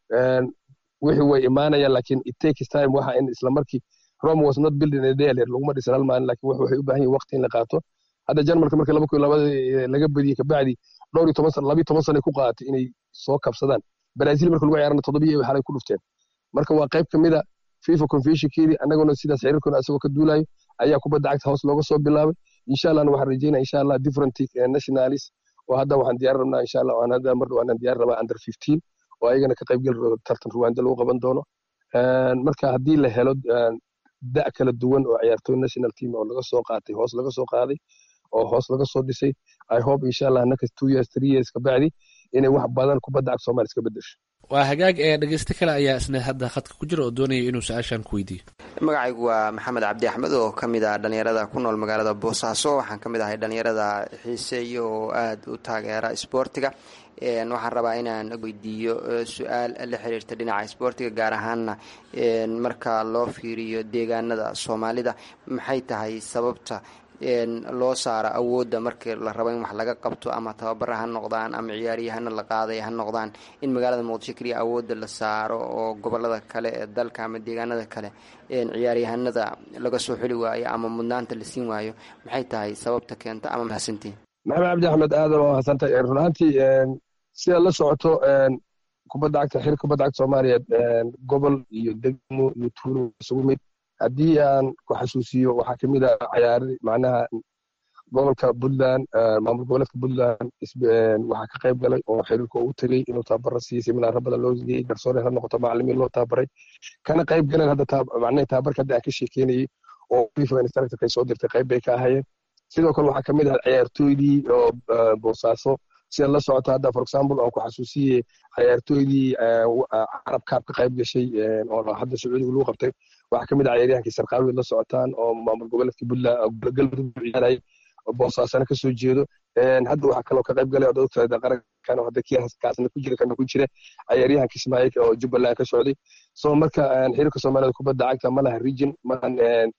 wixii way imaanayaan laakiin it takes time waxa in isla markii Rome was not built in a day laguma dhisan hal maalin laakiin waxay u baahan yihiin waqti in la qaato hadda jarmalka marka laba kun labada laga badiyey kabacdi dhowr iyo toban sana labiyo toban sana ku qaadatay inay soo kabsadaan brazil marka lagu ciyaarana toddobiyo xalay ku dhufteen marka waa qayb ka mid a fifa conventionkeedii annaguna sidaas xiriirkuna asagoo ka duulayo ayaa kubadda cagta hoos looga soo bilaabay insha allahna waxaan rajeynaya insha allah different nationalis oo hadda waxaan diyaar rabnaa insha allah waan hadda mar dhawaan diyaar rabaa under fifteen oo ayagana ka qayb gali doono tartan ruwaanda lagu qaban doono marka haddii la helo da' kala duwan oo ciyaartooy national team oo laga soo qaatay hoos laga soo qaaday oo hoos laga soo dhisay i hope insha allah next two years three years kabacdi inay wax badan kubadda cagta soomaaliya iska bedesho waa hagaag ee dhegeyste kale ayaa isna hadda khadka ku jira oo doonaya inuu su-aashan ku weydiiyo magacaygu waa maxamed cabdi axmed oo ka mid ah dhallinyarada ku nool magaalada boosaaso waxaan ka mid ahay dhallinyarada xiiseeya oo aada u taageera isboortiga waxaan rabaa inaan weydiiyo su-aal la xiriirta dhinaca isboortiga gaar ahaanna marka loo fiiriyo deegaanada soomaalida maxay tahay sababta loo saaro awoodda markii la rabo in wax laga qabto ama tababara ha noqdaan ama ciyaaryahana la qaaday ha noqdaan in magaalada muqdisho keliya awoodda la saaro oo gobolada kale ee dalka ama deegaanada kale ciyaaryahanada laga soo xuli waayo ama mudnaanta la siin waayo maxay tahay sababta keenta ama mahadsantiin maxamed cabdi axmed aadan waa mahadsantahay run ahaantii sida la socoto kubadda cagta xir kubadda cagta soomaaliyeed gobol iyo degmo iyo tuulo isugu mid haddii aan ku xasuusiyo waxaa kamid a cayaari macnaha gobolka puntland maamul goboleedka puntland waxaa ka qayb galay oo xiriirka u tegey inuu tababara siiyey seminaaro badan loo siiyey garsoore ha noqoto macalimiin loo tababaray kana qayb galeen hadda macnaha tababarka hadda aan ka sheekeynayey oo fifa instructorkay soo dirtay qayb bay ka ahayeen sidoo kale waxaa kamid ah ciyaartooydii oo boosaaso sida la socota hadda for example aan ku xasuusiye cayaartooydii carab kaab ka qayb gashay oo hadda sacuudiga lagu qabtay waxaa kamid ah cayaaryahankii sarqaawi la socotaan oo maamul goboleedka puntland galmudug ciyaarayay oo boosaasana kasoo jeedo hadda waxaa kaloo ka qayb galay odogtada qarankan hadda kaasna ku jira kana ku jira cayaaryahanka ismaaciilka oo jubbaland ka socday so marka xiriirka soomaalida kubadda cagta ma laha region malahan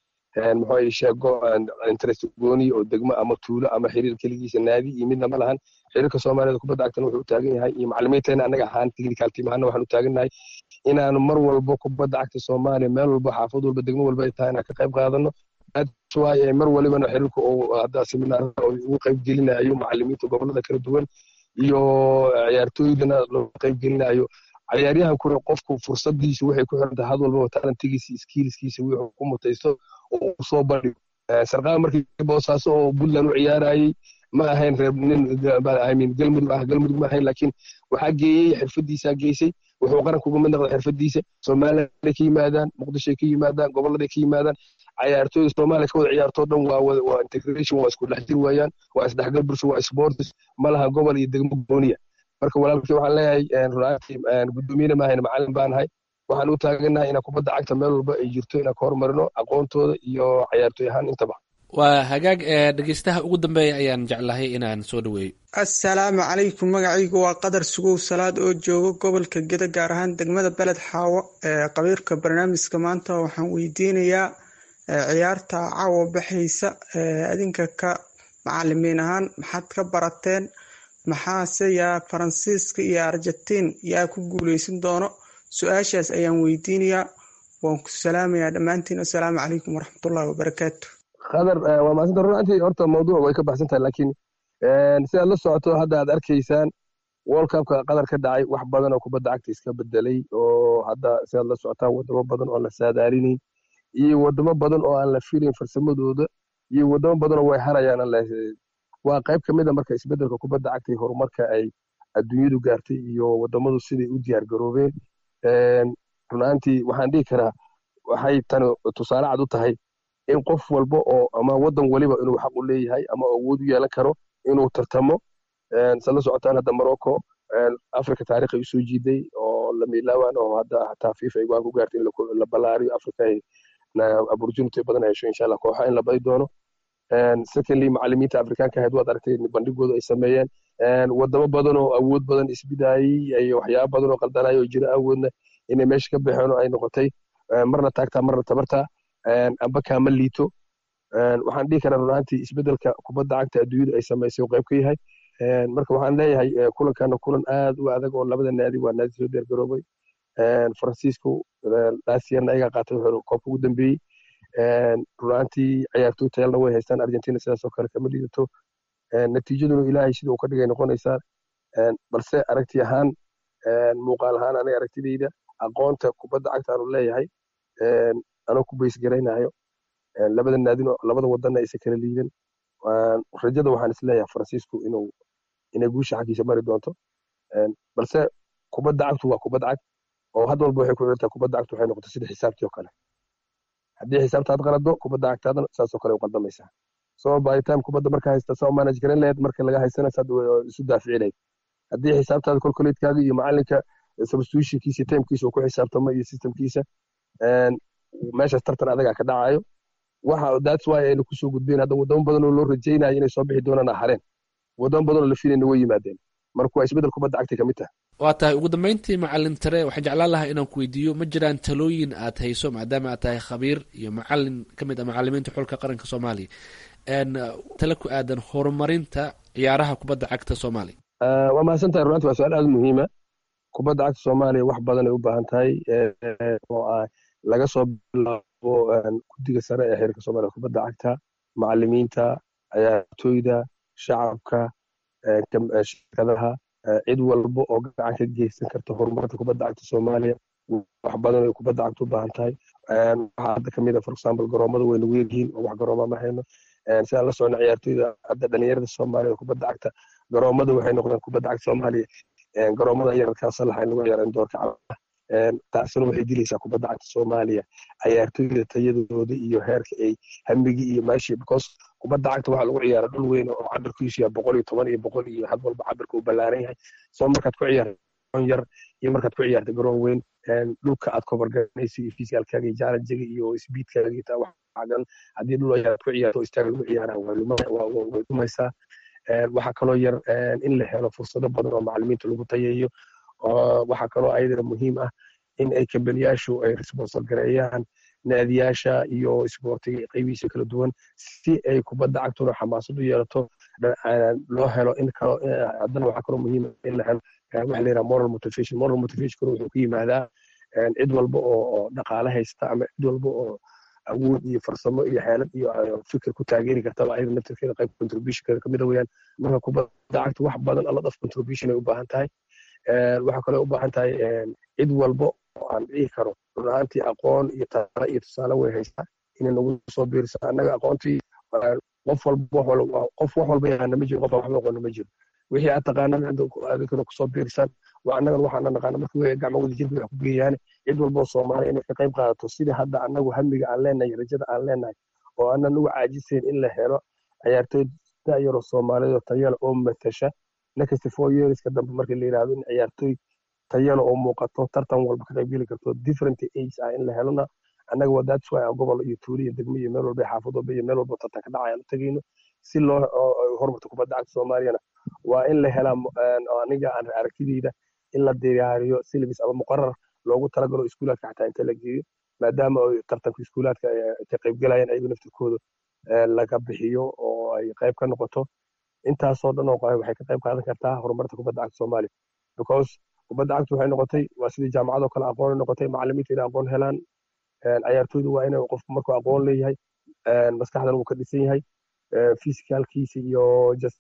muxuu sheego interest gooni oo degmo ama tuulo ama xiriir keligiisa naadi iyo midna ma lahan xiriirka soomaalida kubadda cagtana wuxuu u taagan yahay iyo macalimiinteena annaga ahaan technical team ahaana waxaan u taagannahay inaanu mar walbo kubadda cagta soomaaliya meel walbo xaafad walba degmo walba ay tahay inaan ka qayb qaadano waaye mar walibana xiriirka uu hadda seminaarada ugu qayb gelinayo macalimiinta gobolada kala duwan iyo ciyaartooydana loo qayb gelinayo cayaaryahankuna qofku fursadiisu waxay ku xiran tahay had walbaba talantigiisa iskiiliskiisa wuxuu ku mutaysto oo uu soo bandhigo sarqaama markii boosaaso oo puntland u ciyaarayay ma ahayn reer nin galmudug ah galmudug ma ahayn laakiin waxaa geeyey xirfadiisaa geysay wuxuu qaranka uga mid noqday xirfadiisa somalilanday ka yimaadaan muqdishoay ka yimaadaan goboladay ka yimaadaan cayaartooyda soomaaliya ka wada ciyaartoo dhan waa waa integration waa isku dhex jir weeyaan waa isdhexgal bulsho waa sports ma laha gobol iyo degmo gooniya marka walaalkii waxaan leeyahay runaatii guddoomiyena maahayn macalin baanahay waxaan u taagannahay inaan kubadda cagta meel walba ay jirto inaan ka horumarino aqoontooda iyo cayaartooy ahaan intaba waa hagaag dhegeystaha ugu dambeeya ayaan jeclahay inaan soo dhaweeyo assalaamu calaykum magacaygu waa qadar sugow salaad oo jooga gobolka geda gaar ahaan degmada beled xaawo ee qabiirka barnaamijka maanta waxaan weydiinayaa ciyaarta caawa baxaysa adinka ka macalimiin ahaan maxaad ka barateen maxaase yaa faransiiska iyo argentiin yaa ku guuleysan doono su-aashaas ayaan weydiinayaa waan ku salaamayaa dhammaantiin assalaamu calaykum waraxmatullahi wabarakaatu qadar waa maasanta runantii horta mawduuc way ka baxsan tahay laakiin sidaad la socoto hadda aad arkaysaan world cupka qadar ka dhacay wax badan oo kubadda cagta iska bedelay oo hadda sidaad la socotaan wadamo badan oo la saadaalinayn iyo wadamo badan oo aan la filayn farsamadooda iyo wadamo badan oo way harayaan waa qayb ka mid a marka isbeddelka kubadda cagta iyo horumarka ay adduunyadu gaartay iyo wadamadu siday u diyaar garoobeen runaantii waxaan dhihi karaa waxay tani tusaale cad u tahay in qof walba oo ama waddan weliba inuu xaq u leeyahay ama awood u yeelan karo inuu tartamo sa la socotaan hadda morocco africa taariikhay usoo jiiday oo lamiilaawan oo hadda hataa fifa ay go-aan ku gaartay in la ballaariyo africa ay opportunity badan hesho insha allah kooxa in la badi doono secondly macalimiinta afrikaanka ahayd waad aragtay bandhigooda ay sameeyeen wadamo badan oo awood badan isbidaayey iyo waxyaaba badan oo qaldanaya oo jira awoodna inay meesha ka baxeen oo ay noqotay marna taagtaa marna tabartaa amba kaama liito waxaan dhihi karaa runaantii isbeddelka kubadda cagta adduunyadu ay samaysay oo qayb ka yahay marka waxaan leeyahay kulankana kulan aad u adag oo labada naadi waa naadi soo diyaargaroobay faransiisku laasiyarna ayagaa qaatay wuxuu koobka ugu dambeeyey runaantii ciyaartooy tayalna way haystaan argentina sidaasoo kale kama liidato natiijaduna ilaahay sida uu ka dhigay noqonaysaa balse aragti ahaan muuqaal ahaan aniga aragtidayda aqoonta kubadda cagta aanu leeyahay anoo ku baysgaraynayo labada naadin labada wadanna aysan kala liidan rajada waxaan isleeyahay faransiisku inuu inay guusha xaggiisa mari doonto balse kubadda cagtu waa kubad cag oo had walba waxay ku xirtaa kubadda cagtu waxay noqotay sida xisaabtii oo kale haddii xisaabtaad qalado kubadda cagtaadana saasoo kale u qaldamaysaa so by time kubadda markaa haysta saa manage garan lahayd marka laga haysana saad isu daafici lahayd haddii xisaabtaada kolkoleedkaaga iyo macalinka substitutionkiisa timekiisa uu ku xisaabtamo iyo systemkiisa meeshaas tartan adagaa ka dhacayo waxa that's why ayna kusoo gudbeen hadda wadamo badan oo loo rajaynayo inay soo bixi doonaan hareen wadamo badan oo la filayna way yimaadeen marka waa isbeddel kubadda cagtay kamid tahay waa tahay ugu dambeyntii macalin tare waxaan jeclaan lahaa inaan ku weydiiyo ma jiraan talooyin aad hayso maadaama aad tahay khabiir iyo macalin ka mid ah macalimiinta xulka qaranka soomaaliya tale ku aadan horumarinta ciyaaraha kubadda cagta soomaaliya waa mahadsan tahay runanti waa su-aal aada muhiima kubadda cagta soomaaliya wax badan ay u baahan tahay oo laga soo bilaabo guddiga sare ee xiriirka soomaaliya kubadda cagta macalimiinta ciyaartooyda shacabka shirkadaha cid walba oo gacan ka geysan karta horumarka kubadda cagta soomaaliya wax badan ay kubadda cagta u baahan tahay waxaa hadda kamid a for example garoomada way nagu yaryihiin oo wax garooma ma hayno sidaan la socno ciyaartooyda hadda dhalinyarada soomaaliya kubadda cagta garoomada waxay noqdeen kubadda cagta soomaaliya garoomada yararkaa salaxa in lagu ciyaaro in doorka calaha taasina waxay dilaysaa kubadda cagta soomaaliya ciyaartooyda tayadooda iyo heerka ay hamigii iyo meeshii because kubadda cagta waxaa lagu ciyaara dhul weyn oo cabirkiisu yahay boqol iyo toban iyo boqol iyo had walba cabirka uu ballaaran yahay soo markaad ku ciyaarta garoon yar iyo markaad ku ciyaarta garoon weyn dhulka aad kobarganaysa iyo fisikaalkaaga iyo jaalajiga iyo sbiidkaaga iyo taa waxaagan haddii dhul aad ku ciyaarto istaag lagu ciyaaraan way dhumaysaa waxaa kaloo yar in la helo fursado badan oo macalimiinta lagu tayeeyo waxaa kaloo ayadana muhiim ah in ay kambaniyaashu ay responsor gareeyaan naadiyaasha iyo isboortiga qaybihiisa kala duwan si ay kubadda cagtuna xamaasad u yeelato loo helo in kalo haddana waxaa kaloo muhiim in la helo waxa la yidhaha moral motivation moral motivation wuxuu ku yimaadaa cid walba oo dhaqaale haysta ama cid walba oo awood iyo farsamo iyo xeelad iyo fikir ku taageeri kartaba ayada naftirkeeda qayb contributionkeeda kamid a weeyaan marka kubadda cagta wax badan a lot of contribution ay u baahan tahay waxaa kaloo u baahan tahay cid walba oo aan dhihi karo run ahaantii aqoon iyo tala iyo tusaale way haystaa inay nagu soo biirisa annaga aqoontii qof walba qof wax walba yaqaana ma jiro qof waxba aqoona ma jiro wixii aad taqaanaan adinkana kusoo biirisaan annagan waxaana naqaana marka wey gacmo wada jirka wax ku geeyaane cid walba oo soomaaliya inay ka qayb qaadato sidii hadda annagu hamiga aan leenahay rajada aan leenahay oo aanan nagu caajisayn in la helo ciyaartoy da'yaroo soomaaliyeed oo tayala oo matasha next four yearska dambe marka la yidhaahdo in ciyaartoy tayala oo muuqato tartan walba ka qaybgeli karto different age ah in la helona annaga waa that's why gobol iyo tuuli iyo degmo iyo meel walba xaafad walba iyo meel walba tartan ka dhacay aan u tegayno si loo horumarto kubadda cagta soomaaliyana waa in la helaa aniga aan aragtideyda in la diyaariyo syllabus ama muqarar loogu talagalo iskuulaadka xataa inta la geeyo maadaama tartanka iskuulaadka ka qaybgalayaan ayagu naftirkooda laga bixiyo oo ay qayb ka noqoto intaasoo dhan oo waxay ka qayb qaadan kartaa horumarta kubadda cagta soomaaliya because kubadda cagta waxay noqotay waa sidii jaamacadoo kale aqoon noqotay macalimiinta inay aqoon helaan ciyaartooydu waa inay qofku markuu aqoon leeyahay maskaxdan uu ka dhisan yahay physicalkiisa iyo just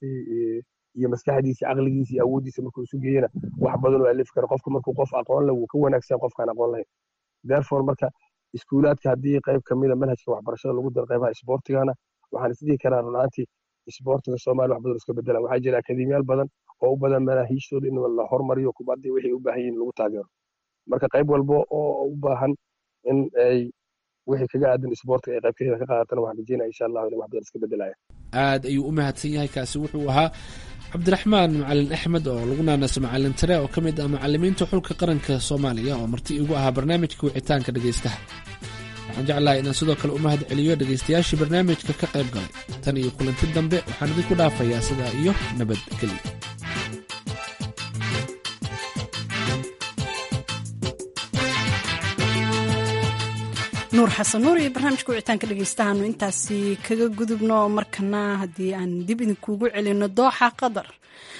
iyo maskaxdiisa caqligiisa iyo awooddiisa markuu isu geeyana wax badan oo alifi kara qofka markuu qof aqoon leh wuu ka wanaagsan qofkaan aqoon lahayn therefore marka iskuulaadka haddii qayb kamida manhajka waxbarashada lagu daro qaybaha isboortigana waxaan isdhihi karaa runaantii isboortiga soomaaliya wax badan iska bedela waxaa jira akademiyaal badan oo u badan manaahiishtooda in la hormariyo kubaddii waxay u baahan yihin lagu taageero marka qayb walba oo u baahan in ay wixii kaga aadan isboortiga ay qaybkeeda ka qaadatana waxaan rajeynaya insha allahu inay wax badan iska bedelaya aad ayuu u mahadsan yahay kaasi wuxuu ahaa cabdiraxmaan macalin axmed oo lagu naanaso macalin tare oo ka mid ah macalimiinta xulka qaranka soomaaliya oo marti igu ahaa barnaamijka wicitaanka dhegaystaha waxaan jeclahay inaan sidoo kale u mahad celiyo dhegaystayaashii barnaamijka ka qayb galay tan iyo kulanti dambe waxaan idinku dhaafayaa sidaa iyo nabadgelyo nuur xasan nuur iyo barnaamijka wicitaanka dhegeystahaanu intaasi kaga gudubno markana haddii aan dib idinkuugu celino dooxa qatar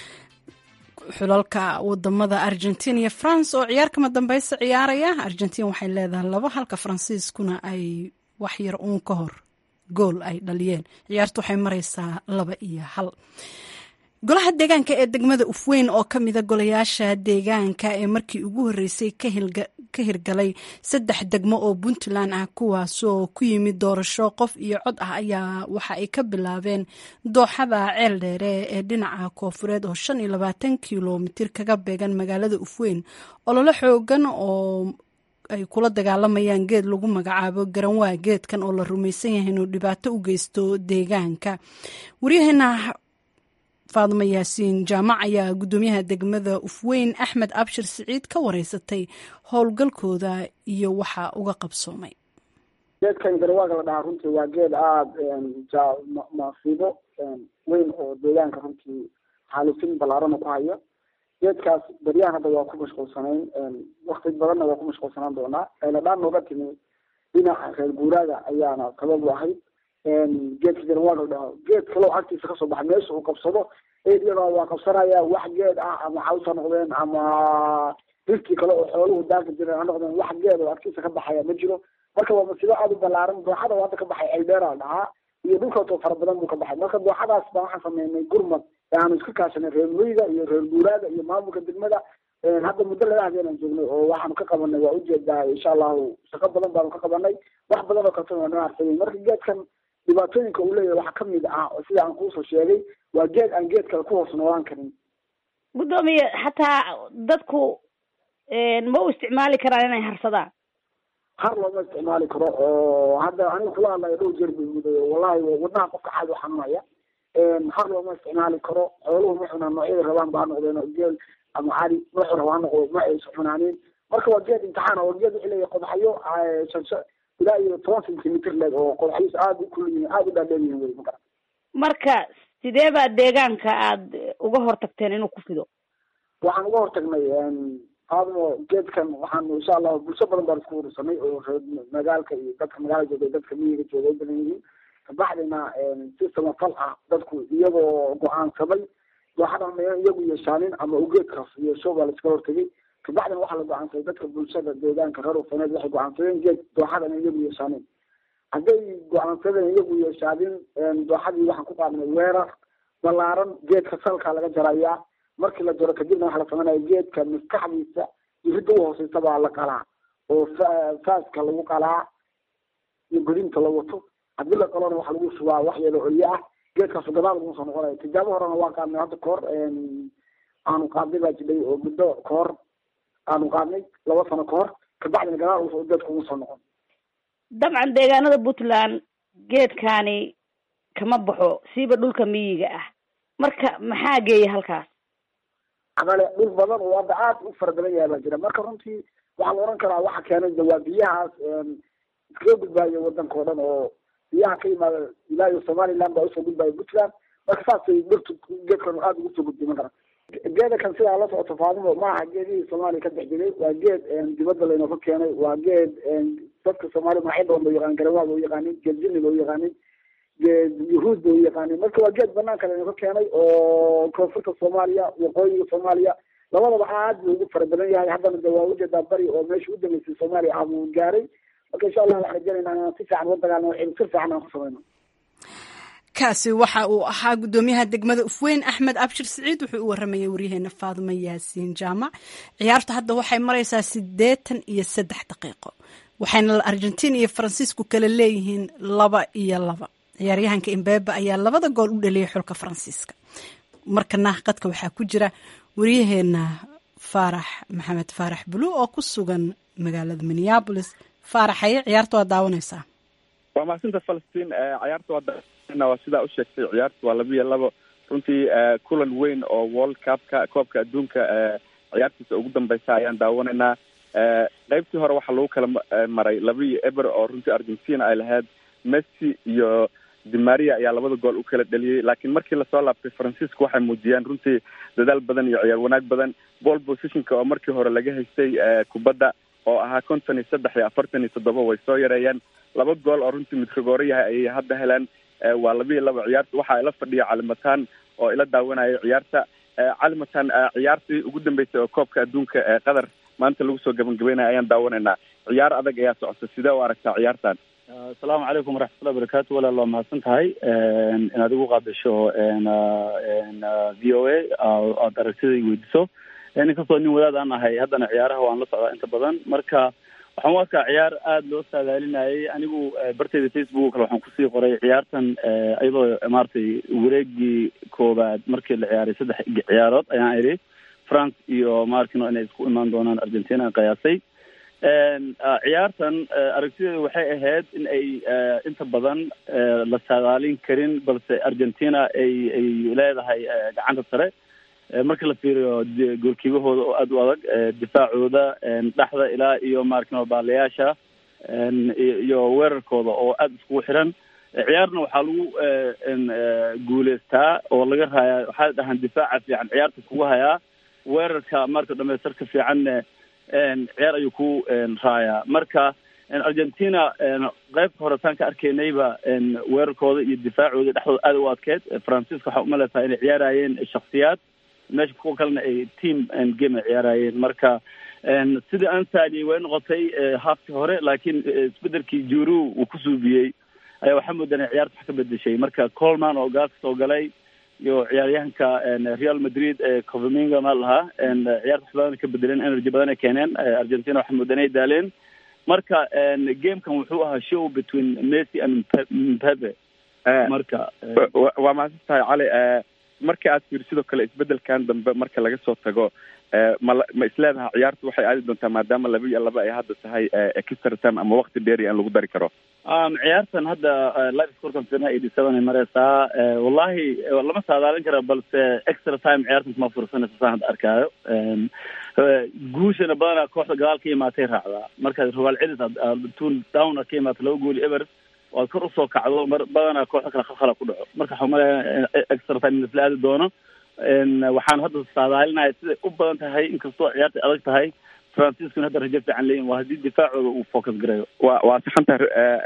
xulalka wadamada argentin iyo france oo ciyaar kama dambeysa ciyaaraya argentin waxay leedahay laba halka faransiiskuna ay waxyar uun ka hor gool ay dhaliyeen ciyaartu waxay mareysaa laba iyo hal golaha deegaanka ee degmada ufweyn oo ka mida golayaasha deegaanka ee markii ugu horreysay ka hirgalay saddex degmo oo puntland ah kuwaasoo ku yimid doorasho qof iyo cod ah ayaa waxa ay ka bilaabeen dooxada ceel dheere ee dhinaca koofureed oo shan iyo labaatan kilomitir kaga beegan magaalada ufweyn ololo xoogan oo ay kula dagaalamayaan geed lagu magacaabo garanwaa geedkan oo la rumaysan yahay inuu dhibaato u geysto deegaanka waryaheena faadimo yaasiin jaamac ayaa guddoomiyaha degmada ufweyn axmed abshir siciid ka wareysatay howlgalkooda iyo waxa uga qabsoomay geedkan garwaaga la dhahaa runtii waa geed aada masiibo weyn oo deegaanka runtii xaalifin ballaarana ku hayo geedkaas baryahan hadda waa ku mashquulsanayn wakti badanna waa ku mashquulsanaan doonaa eladhaan nooga timi dhinaca reer guuraaga ayaana sabab u ahayd geedka garwaaga la dhaho geed kaloo agtiisa kasoo baxa meesha uu qabsado eryada waa qabsanaya wax geed ah ama caws ha noqdeen ama dhirtii kale oo xooluhu daanka jireen ha noqdeen wax geed oo agtiisa ka baxaya ma jiro marka waa masiibo aada u ballaaran dooxada oo hadda ka baxay celdheera la dhahaa iyo dhulkaasoo fara badan buu ka baxay marka dooxadaas baa waxaan sameynay gurmad aanu iska kaashanay reer moyiga iyo reer guuraaga iyo maamulka degmada hadda muddo laga hadeenaan joognay oo waxaanu ka qabanay waa ujeedaa insha allahu shaqo badan baanu ka qabanay wax badan oo kaltan waa noo harsaday marka geedkan dhibaatooyinka uu leeyahay waxaa kamid ah oo sida aan kuusoo sheegay waa geed aan geed kale ku hoos noolaan karin guddoomiye xataa dadku ma u isticmaali karaan inay harsadaan har looma isticmaali karo oo hadda aniga kula hadlayo dhow jeer buu muday wallahi wadnaha qofka caadi u xanuunaya har looma isticmaali karo xooluhu ma cunaan noocyada rabaan ba ha noqdeen geel ama cali noocu raba ha noqdo ma aysan cunaaniin marka waa geed imtixaan waa geed wuxuu leeyahay qodaxyo shansha ilaa iyo toban centimeter leeg oo qodaxyihiisa aada u kul yihiin aada u dhaadheer yihiin wey makara marka sidee baa deegaanka aada uga hortagteen inuu ku fido waxaan uga hortagnay aadmo geedkan waxaan insha allah bulsho badan baan isku urursanay oo reer magaalka iyo dadka magaalada jooga dadka miyiga jooga ay badan yihiin kabacdina si samafal ah dadku iyagoo go-aansamay waxaan iyagu yeeshaanin ama ugeedkaas yeesho baa laiskala hortagay kabacdina waxaa la go-aansaday dadka bulshada deegaanka reer ufaneed waxay go-aansadeen geed dooxadan iyagu yeeshaanin hadday go-aansadeen iyagu yeeshaadin dooxadii waxaan ku qaadnay weerar balaaran geedka salkaa laga jarayaa markii la jaro kadibna waxaa la sameynaya geedka maskaxdiisa iridda u hooseysa baa la qalaa oo faaska lagu qalaa iyo godinta la wato haddii la qalona waxaa lagu shubaa wax yalo olye ah geedkaasu gadaal lagu soo noqonaya tijaabo horena waa qaadnay hadda kahor aanu qaadnay baa jidhay oo muddo kahor aanu qaadnay laba sano kahor kabacdina gadaal geedka ugu soo noqon dabcan deegaanada puntland geedkaani kama baxo siiba dhulka miyiga ah marka maxaa geeya halkaas amale dhul badan oo hadda aad u fara badan yahay baa jira marka runtii waxaa la oran karaa waxa keenay de waa biyahaas iskaga gudbaayo wadanka o dhan oo biyaha ka yimaada ilaa iyo somaliland baa usoo gudbaayo puntland marka saasay dhirtu geedkan aada ugu soo gudbay makara geeda kan sidaa la socoto faadimo maaha geedihii soomaaliya ka dex jiray waa geed dibadda laynooga keenay waa geed dadka soomaaliya magacyo badan loo yaqaanin garawaa loo yaqaanin geed jini loo yaqaanin geed yuhuud loo yaqaanin marka waa geed banaanka laynooga keenay oo koonfurta soomaaliya waqooyiga soomaaliya labadaba aad buu ugu fara badan yahay haddana de waa ujeedaa bari oo meesha u dambeysay soomaaliya ah buu gaaray marka insha allah waxaan rajaynaynaa inaan si fiican uga dagaalno si fiican aan ku samayno kaasi waxa uu ahaa guddoomiyaha degmada ufweyn axmed abshir siciid wuxuu u waramayay waryaheena faadimo yaasiin jaamac ciyaarta hadda waxay maraysaa siddeetan iyo saddex daqiiqo waxayna argentina iyo faransiisku kala leeyihiin laba iyo laba ciyaaryahanka imbebe ayaa labada gool u dhaliyay xulka faransiiska markana qadka waxaa ku jira waryaheena faarax maxamed faarax bulu oo ku sugan magaalada minneabolis faaraxaye ciyaarta waa daawanaysaa waa mahadsinta falastiin ciyaarta waa waa sidaa u sheegtay ciyaarta waa laba iyo labo runtii kulan weyn oo world cupka koobka adduunka ciyaartiisa ugu dambeysa ayaan daawanaynaa qeybtii hore waxaa lagu kala maray laba iyo eber oo runtii argentina ay lahayd messi iyo dimaria ayaa labada gool u kala dheliyey laakiin markii lasoo laabtay faransiiska waxay muujiyeen runtii dadaal badan iyo ciyaar wanaag badan ball positionka oo markii hore laga haystay kubadda oo ahaa konton iyo saddex iyo afartan iyo toddoba way soo yareeyeen laba gool oo runtii midkagooro yahay ayay hadda heleen waa laba iyo laba ciyaarta waxaa ila fadhiya calimataan oo ila daawanaya ciyaarta calimataan ciyaartii ugu dambeysay oo koobka adduunka ee qatar maanta lagu soo gabagabeynaya ayaan daawanaynaa ciyaar adag ayaa socota sidee u aragtaa ciyaartan asalaamu calaykum waraxmatullahi barakatu walaal waa mahadsan tahay inaad igu qaabisho v o a aad aragtida weydiso inkastoo nin wadaad aan ahay haddana ciyaaraha waan la socdaa inta badan marka waxaan u arkaa ciyaar aada loo saadaalinayay anigu barteyda facebook kale waxaan kusii qoray ciyaartan iyadoo maaragtay wareegii koobaad markii la ciyaaray saddex ciyaarood ayaan idhi france iyo maarkino inay isku imaan doonaan argentina qiyaasay ciyaartan aragtideedu waxay ahayd in ay inta badan la saadaalin karin balse argentina ay ay leedahay gacanta sare marka la fiiriyo goolkiibahooda oo aada u adag difaacooda dhexda ilaa iyo maarkino baalayaasha iyo weerarkooda oo aada iskugu xiran ciyaarna waxaa lagu guuleystaa oo laga raayaa waxaa dhahaan difaaca fiican ciyaarta kugu hayaa weerarka marka dhamaystarka fiicanne ciyaar ayuu ku raayaa marka argentina qeybta horetaan ka arkaynayba weerarkooda iyo difaacooda dhexdooda aada u adkeyd faransiiska waxaa umaleysaa inay ciyaarayeen shaksiyaad meesha kuwa kalena ay team game ay ciyaarayeen marka sidii aan saaliyey way noqotay haafkii hore laakiin isbedelkii juru uu ku suubiyey ayaa waxaa moodaa inay ciyaarta wax ka bedeshay marka colman oo gaas soo galay iyo ciyaaryahanka real madrid covaminga maa lahaa ciyaarta wax badan ka bedeleen energy badan ay keeneen argentina waxaa moodaa inay daaleen marka gamekan wuxuu ahaa show between messi and mpepe marka waa mahadsan tahay cali marka aad fiiri sidoo kale isbedelkan dambe marka laga soo tago ma ma isleedaha ciyaartu waxay aadi doontaa maadaama laba iyo laba ay hadda tahay extra time ama waqti dheeri aan lagu dari karo ciyaartan hadda live scorekan firna eighty seven ay mareysaa wallahi lama saadaalin kara balse extra time ciyaartan kuma fursanaysa saan hadda arkaayo guushana badanaa kooxda gadaal ka imaatay raacdaa markaad rogaal celis aad tun down ka imaato laba gooli ever oad kor usoo kacdo badanaa kooxda kale khalkhala ku dhaco marka waxaa umaleeya extra time lasla aadi doono waxaan hadda saadaalinaya siday u badan tahay inkastoo ciyaarta adag tahay franciscon hadda rajo fiican leeyihin waa haddii difaacooda uu focus gareeyo wa waa saxantaha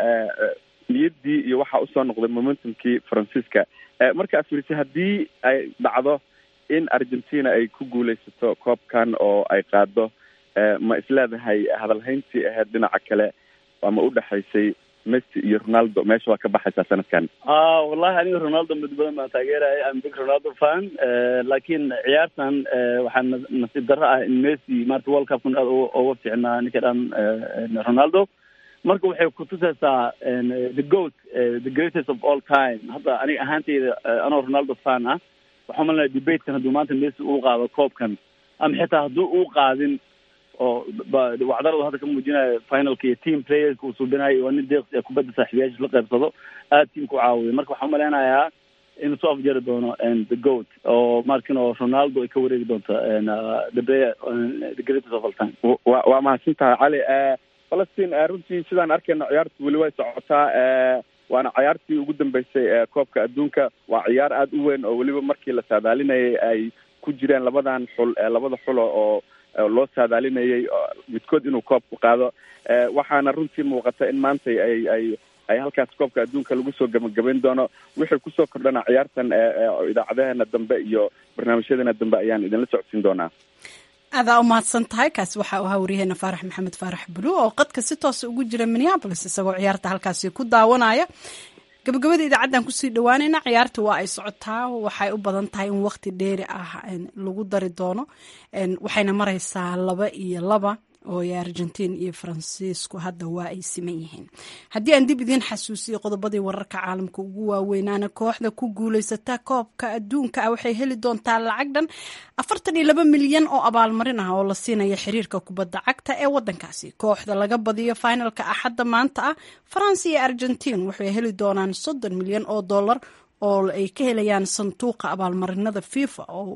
niyaddii iyo waxaa usoo noqday momentumkii francisca marka aad fiirisay haddii ay dhacdo in argentina ay ku guuleysato koobkan oo ay qaado ma isleedahay hadalhayntii ahayd dhinaca kale ama udhexaysay messi iyo ronaldo meesha waa ka baxaysaa sanadkan wallahi aniga ronaldo mid badan baan taageeraya am big ronaldo fan laakiin ciyaartan waxaa nasiib darro ah in messi maarata world cupkan aad uga fiicnaa ninka dhan ronaldo marka waxay kutusaysaa the goat the greatest of all time hadda aniga ahaanteyda anoo ronaldo fan ah waxaa malinaya debatekan hadduu maanta messi uu qaado koobkan ama xitaa hadduu uu qaadin oo wacdaradu hadda ka muujinayo finalka iyo team playerka uu suubinayo waa nin deeqsi ee kubadda saaxiibayaashiis la qaybsado aad teamka u caawiyo marka waxaan umaleynayaa inuu soo afjari doono the goat oo markin oo ronaldo ay ka wareegi doonto the player the greatest of all time wa waa mahadsan tahay cali falastiin runtii sidaan arkayno ciyaartu weli way socotaa waana ciyaartii ugu dambeysay koobka adduunka waa ciyaar aada u weyn oo weliba markii la saadaalinayay ay ku jireen labadan xul labada xulo oo loo saadaalinayay midkood inuu koobku qaado waxaana runtii muuqata in maanta ay ay ay halkaas koobka adduunka lagu soo gabagabayn doono wixii kusoo kordhana ciyaartan idaacadaheena dambe iyo barnaamijyadeena dambe ayaan idinla socodsiin doonaa aadaa u mahadsan tahay kaasi waxaa u ahaa waryaheena faarax maxamed faarax bulu oo qadka si toosa ugu jira minneabolis isagoo ciyaarta halkaasi ku daawanaya gabagabada idaacaddan kusii dhawaanayna ciyaarta waa ay socotaa waxay u badan tahay in waqti dheeri ah lagu dari doono waxayna mareysaa laba iyo laba oo argentiin iyo faransiisku hadda waa ay siman yihiin haddii aan dib idiin xasuusiyo qodobadii wararka caalamka ugu waaweynaana kooxda ku guuleysata koobka adduunka ah waxay heli doontaa lacag dhan afartan iyo laba milyan oo abaalmarin ah oo la siinaya xiriirka kubadda cagta ee wadankaasi kooxda laga badiyo finalka axadda maanta ah faransa iyo argentiin waxay heli doonaan soddon milyan oo dollar oo ay ka helayaan sanduuqa abaalmarinada fifa oo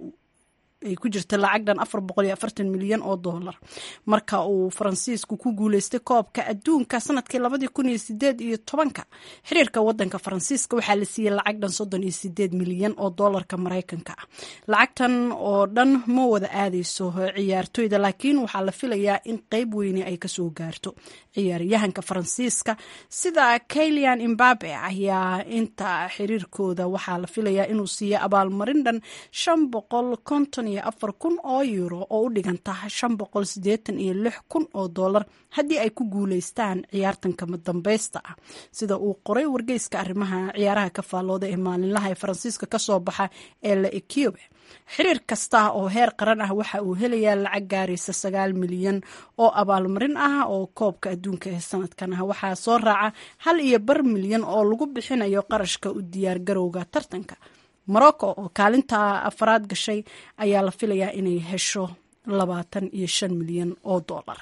ay ku jirta lacag dhan afar boqol iyo afartan milyan oo dollar marka uu faransiisku ku guuleystay koobka adduunka sanadkii labadii kun iyo sideed iyo tobanka xiriirka wadanka faransiiska waxaa la siiyey lacag dhan soddon iyo sideed milyan oo dollarka maraykanka ah lacagtan oo dhan ma wada aadeyso ciyaartoyda laakiin waxaa la filayaa in qeyb weyne ay kasoo gaarto ciyaaryahanka faransiiska sida kailian imbabe ayaa inta xiriirkooda waxaa la filayaa inuu siiya abaalmarin dhan shan boqol konton iyo afar kun oo euro oo u dhiganta shan boqol sideetan iyo lix kun oo dollar haddii ay ku guuleystaan ciyaartan kama dambeysta ah sida uu qoray wargeyska arrimaha ciyaaraha ka faallooda ee maalinlaha ee faransiiska kasoo baxa ee la ekiobe xiriir kasta oo heer qaran ah waxa uu helayaa lacag gaaraysa sagaal milyan oo abaalmarin ah oo koobka adduunka ee sanadkan ah waxaa soo raaca hal iyo bar milyan oo lagu bixinayo qarashka u diyaargarowga tartanka morocco oo kaalinta afaraad gashay ayaa la filayaa inay hesho labaatan iyo shan milyan oo dollar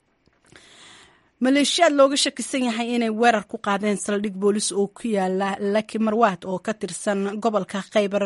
maleeshiyaad looga shakisan yahay inay weerar ku qaadeen saldhig boolis oo ku yaala laki marwaad oo ka tirsan gobolka khaybar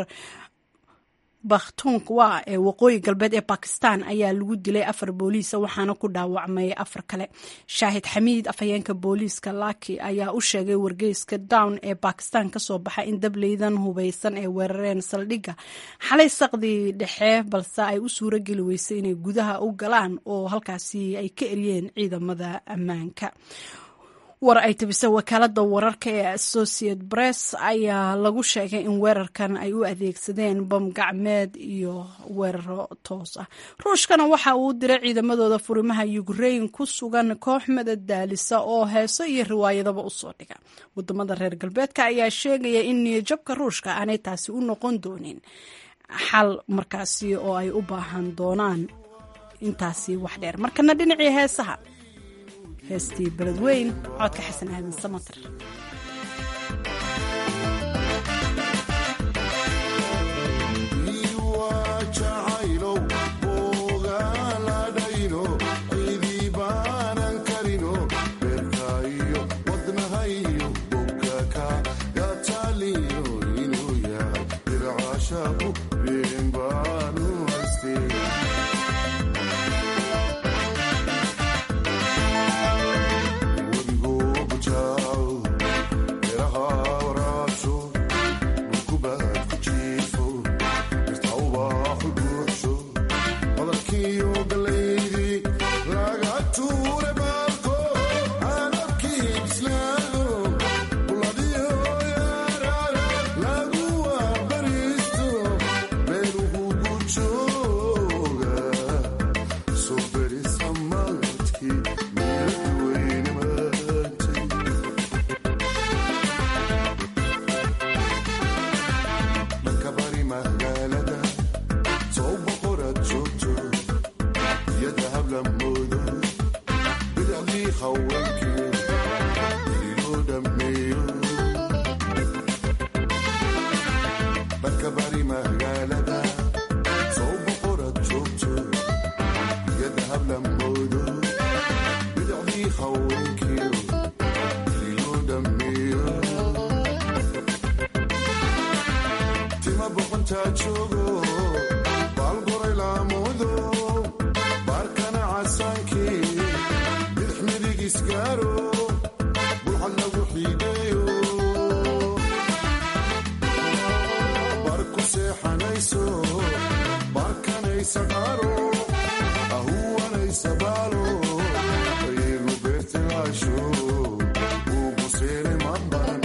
bakhtunkwa ee waqooyi galbeed ee bakistan ayaa lagu dilay afar booliisa waxaana ku dhaawacmay afar kale shaahid xamiid afhayeenka booliiska laki ayaa u sheegay wargeyska down ee bakistan kasoo baxa in dableydan hubeysan ay weerareen saldhigga xalay saqdii dhexe balse ay u suuro geli weysay inay gudaha u galaan oo halkaasi ay ka eryeen ciidamada ammaanka war ay tabisa wakaalada wararka ee associate press ayaa lagu sheegay in weerarkan ay u adeegsadeen bam gacmeed iyo weeraro toos ah ruushkana waxa uu diray ciidamadooda furimaha ukrain ku sugan koox madadaalisa oo heeso iyo riwaayadaba usoo dhiga wadamada reer galbeedka ayaa sheegaya in niyajabka ruushka aanay taasi u noqon doonin xal markaasi oo ay u baahan doonaan intaasi wax dheer markana dhinacii heesaha heestii beledweyn codka xasan aadan samater hablamoodo bidacdii haweenkiyo iloo dhammeeyo dhanka bari magaalada soo boqorad joogto iyada hablamoodo bidacdii haweenkiyo iloo dhammeeyo tima boqontaa joogo baalgoray laamoodo baarkana casaankii bidix midig isgaaro bulxad lagu xiideeyo bar ku seexanayso baarkanaysa qaaro ahuwanaysa baalo iyagu beertilaasho ugu seere mambaran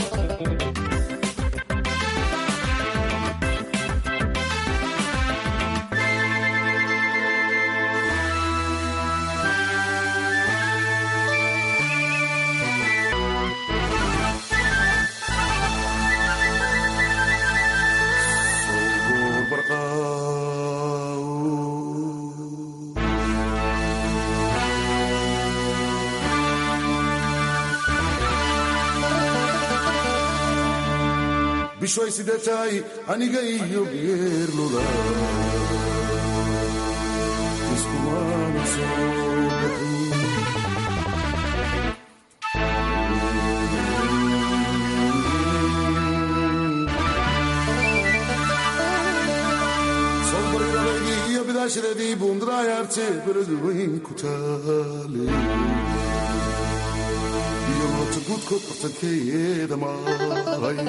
bishoy sidee tahay aniga iyo geerlula iskumana soo bixin sobarirabaydii iyo bidaashadeedii buundarayaarte beradu weyn ku taale iyo moota guudkood bartankeeda mahay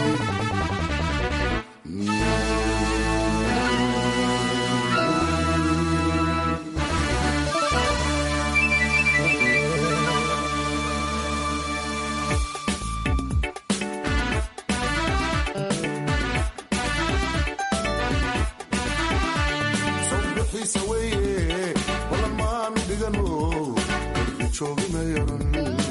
sawbixiisa weeye balan maanu dhigano warki joogimayaran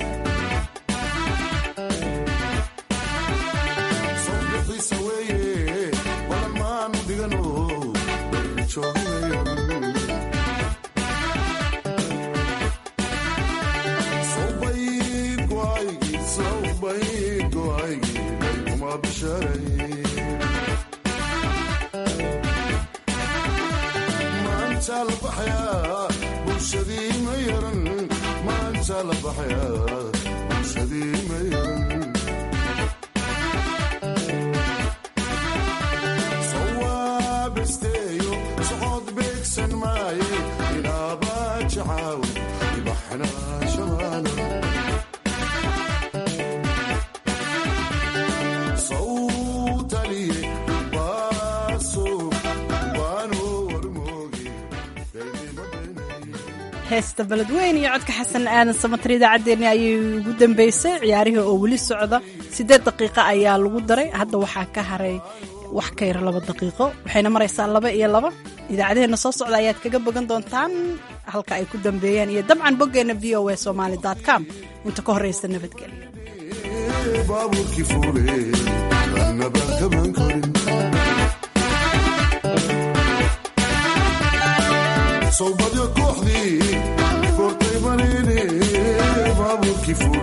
sawbixiisa weeye balan maanu dhigano warki joogimayaran sawbayid go'aygii sawbayid go'aygii kuma bisharay maanta la baxayaa bulshadii ma yaran maanta la baxayaa bulshadii ma yaran sawaabisteeyo socod beegsan maaye inaabaa jacaaw ibaxnaa shamaana sawtaliye baaso baano warmooge heesta beledweyn iyo codka xasan aadan samatri idaacaddeenni ayay ugu dambeysay ciyaarihii oo weli socda siddeed daqiiqo ayaa lagu daray hadda waxaa ka haray wax ka yar laba daqiiqo waxayna maraysaa laba iyo laba idaacadaheenna soo socda ayaad kaga bogan doontaan halka ay ku dambeeyeen iyo dabcan boggeenna v o a somaali com inta ka horreysa nabadgelyo baabuurkii fuule annabaan kaban korin sawbadyo kooxdii goortay baneene baabuurkii fuule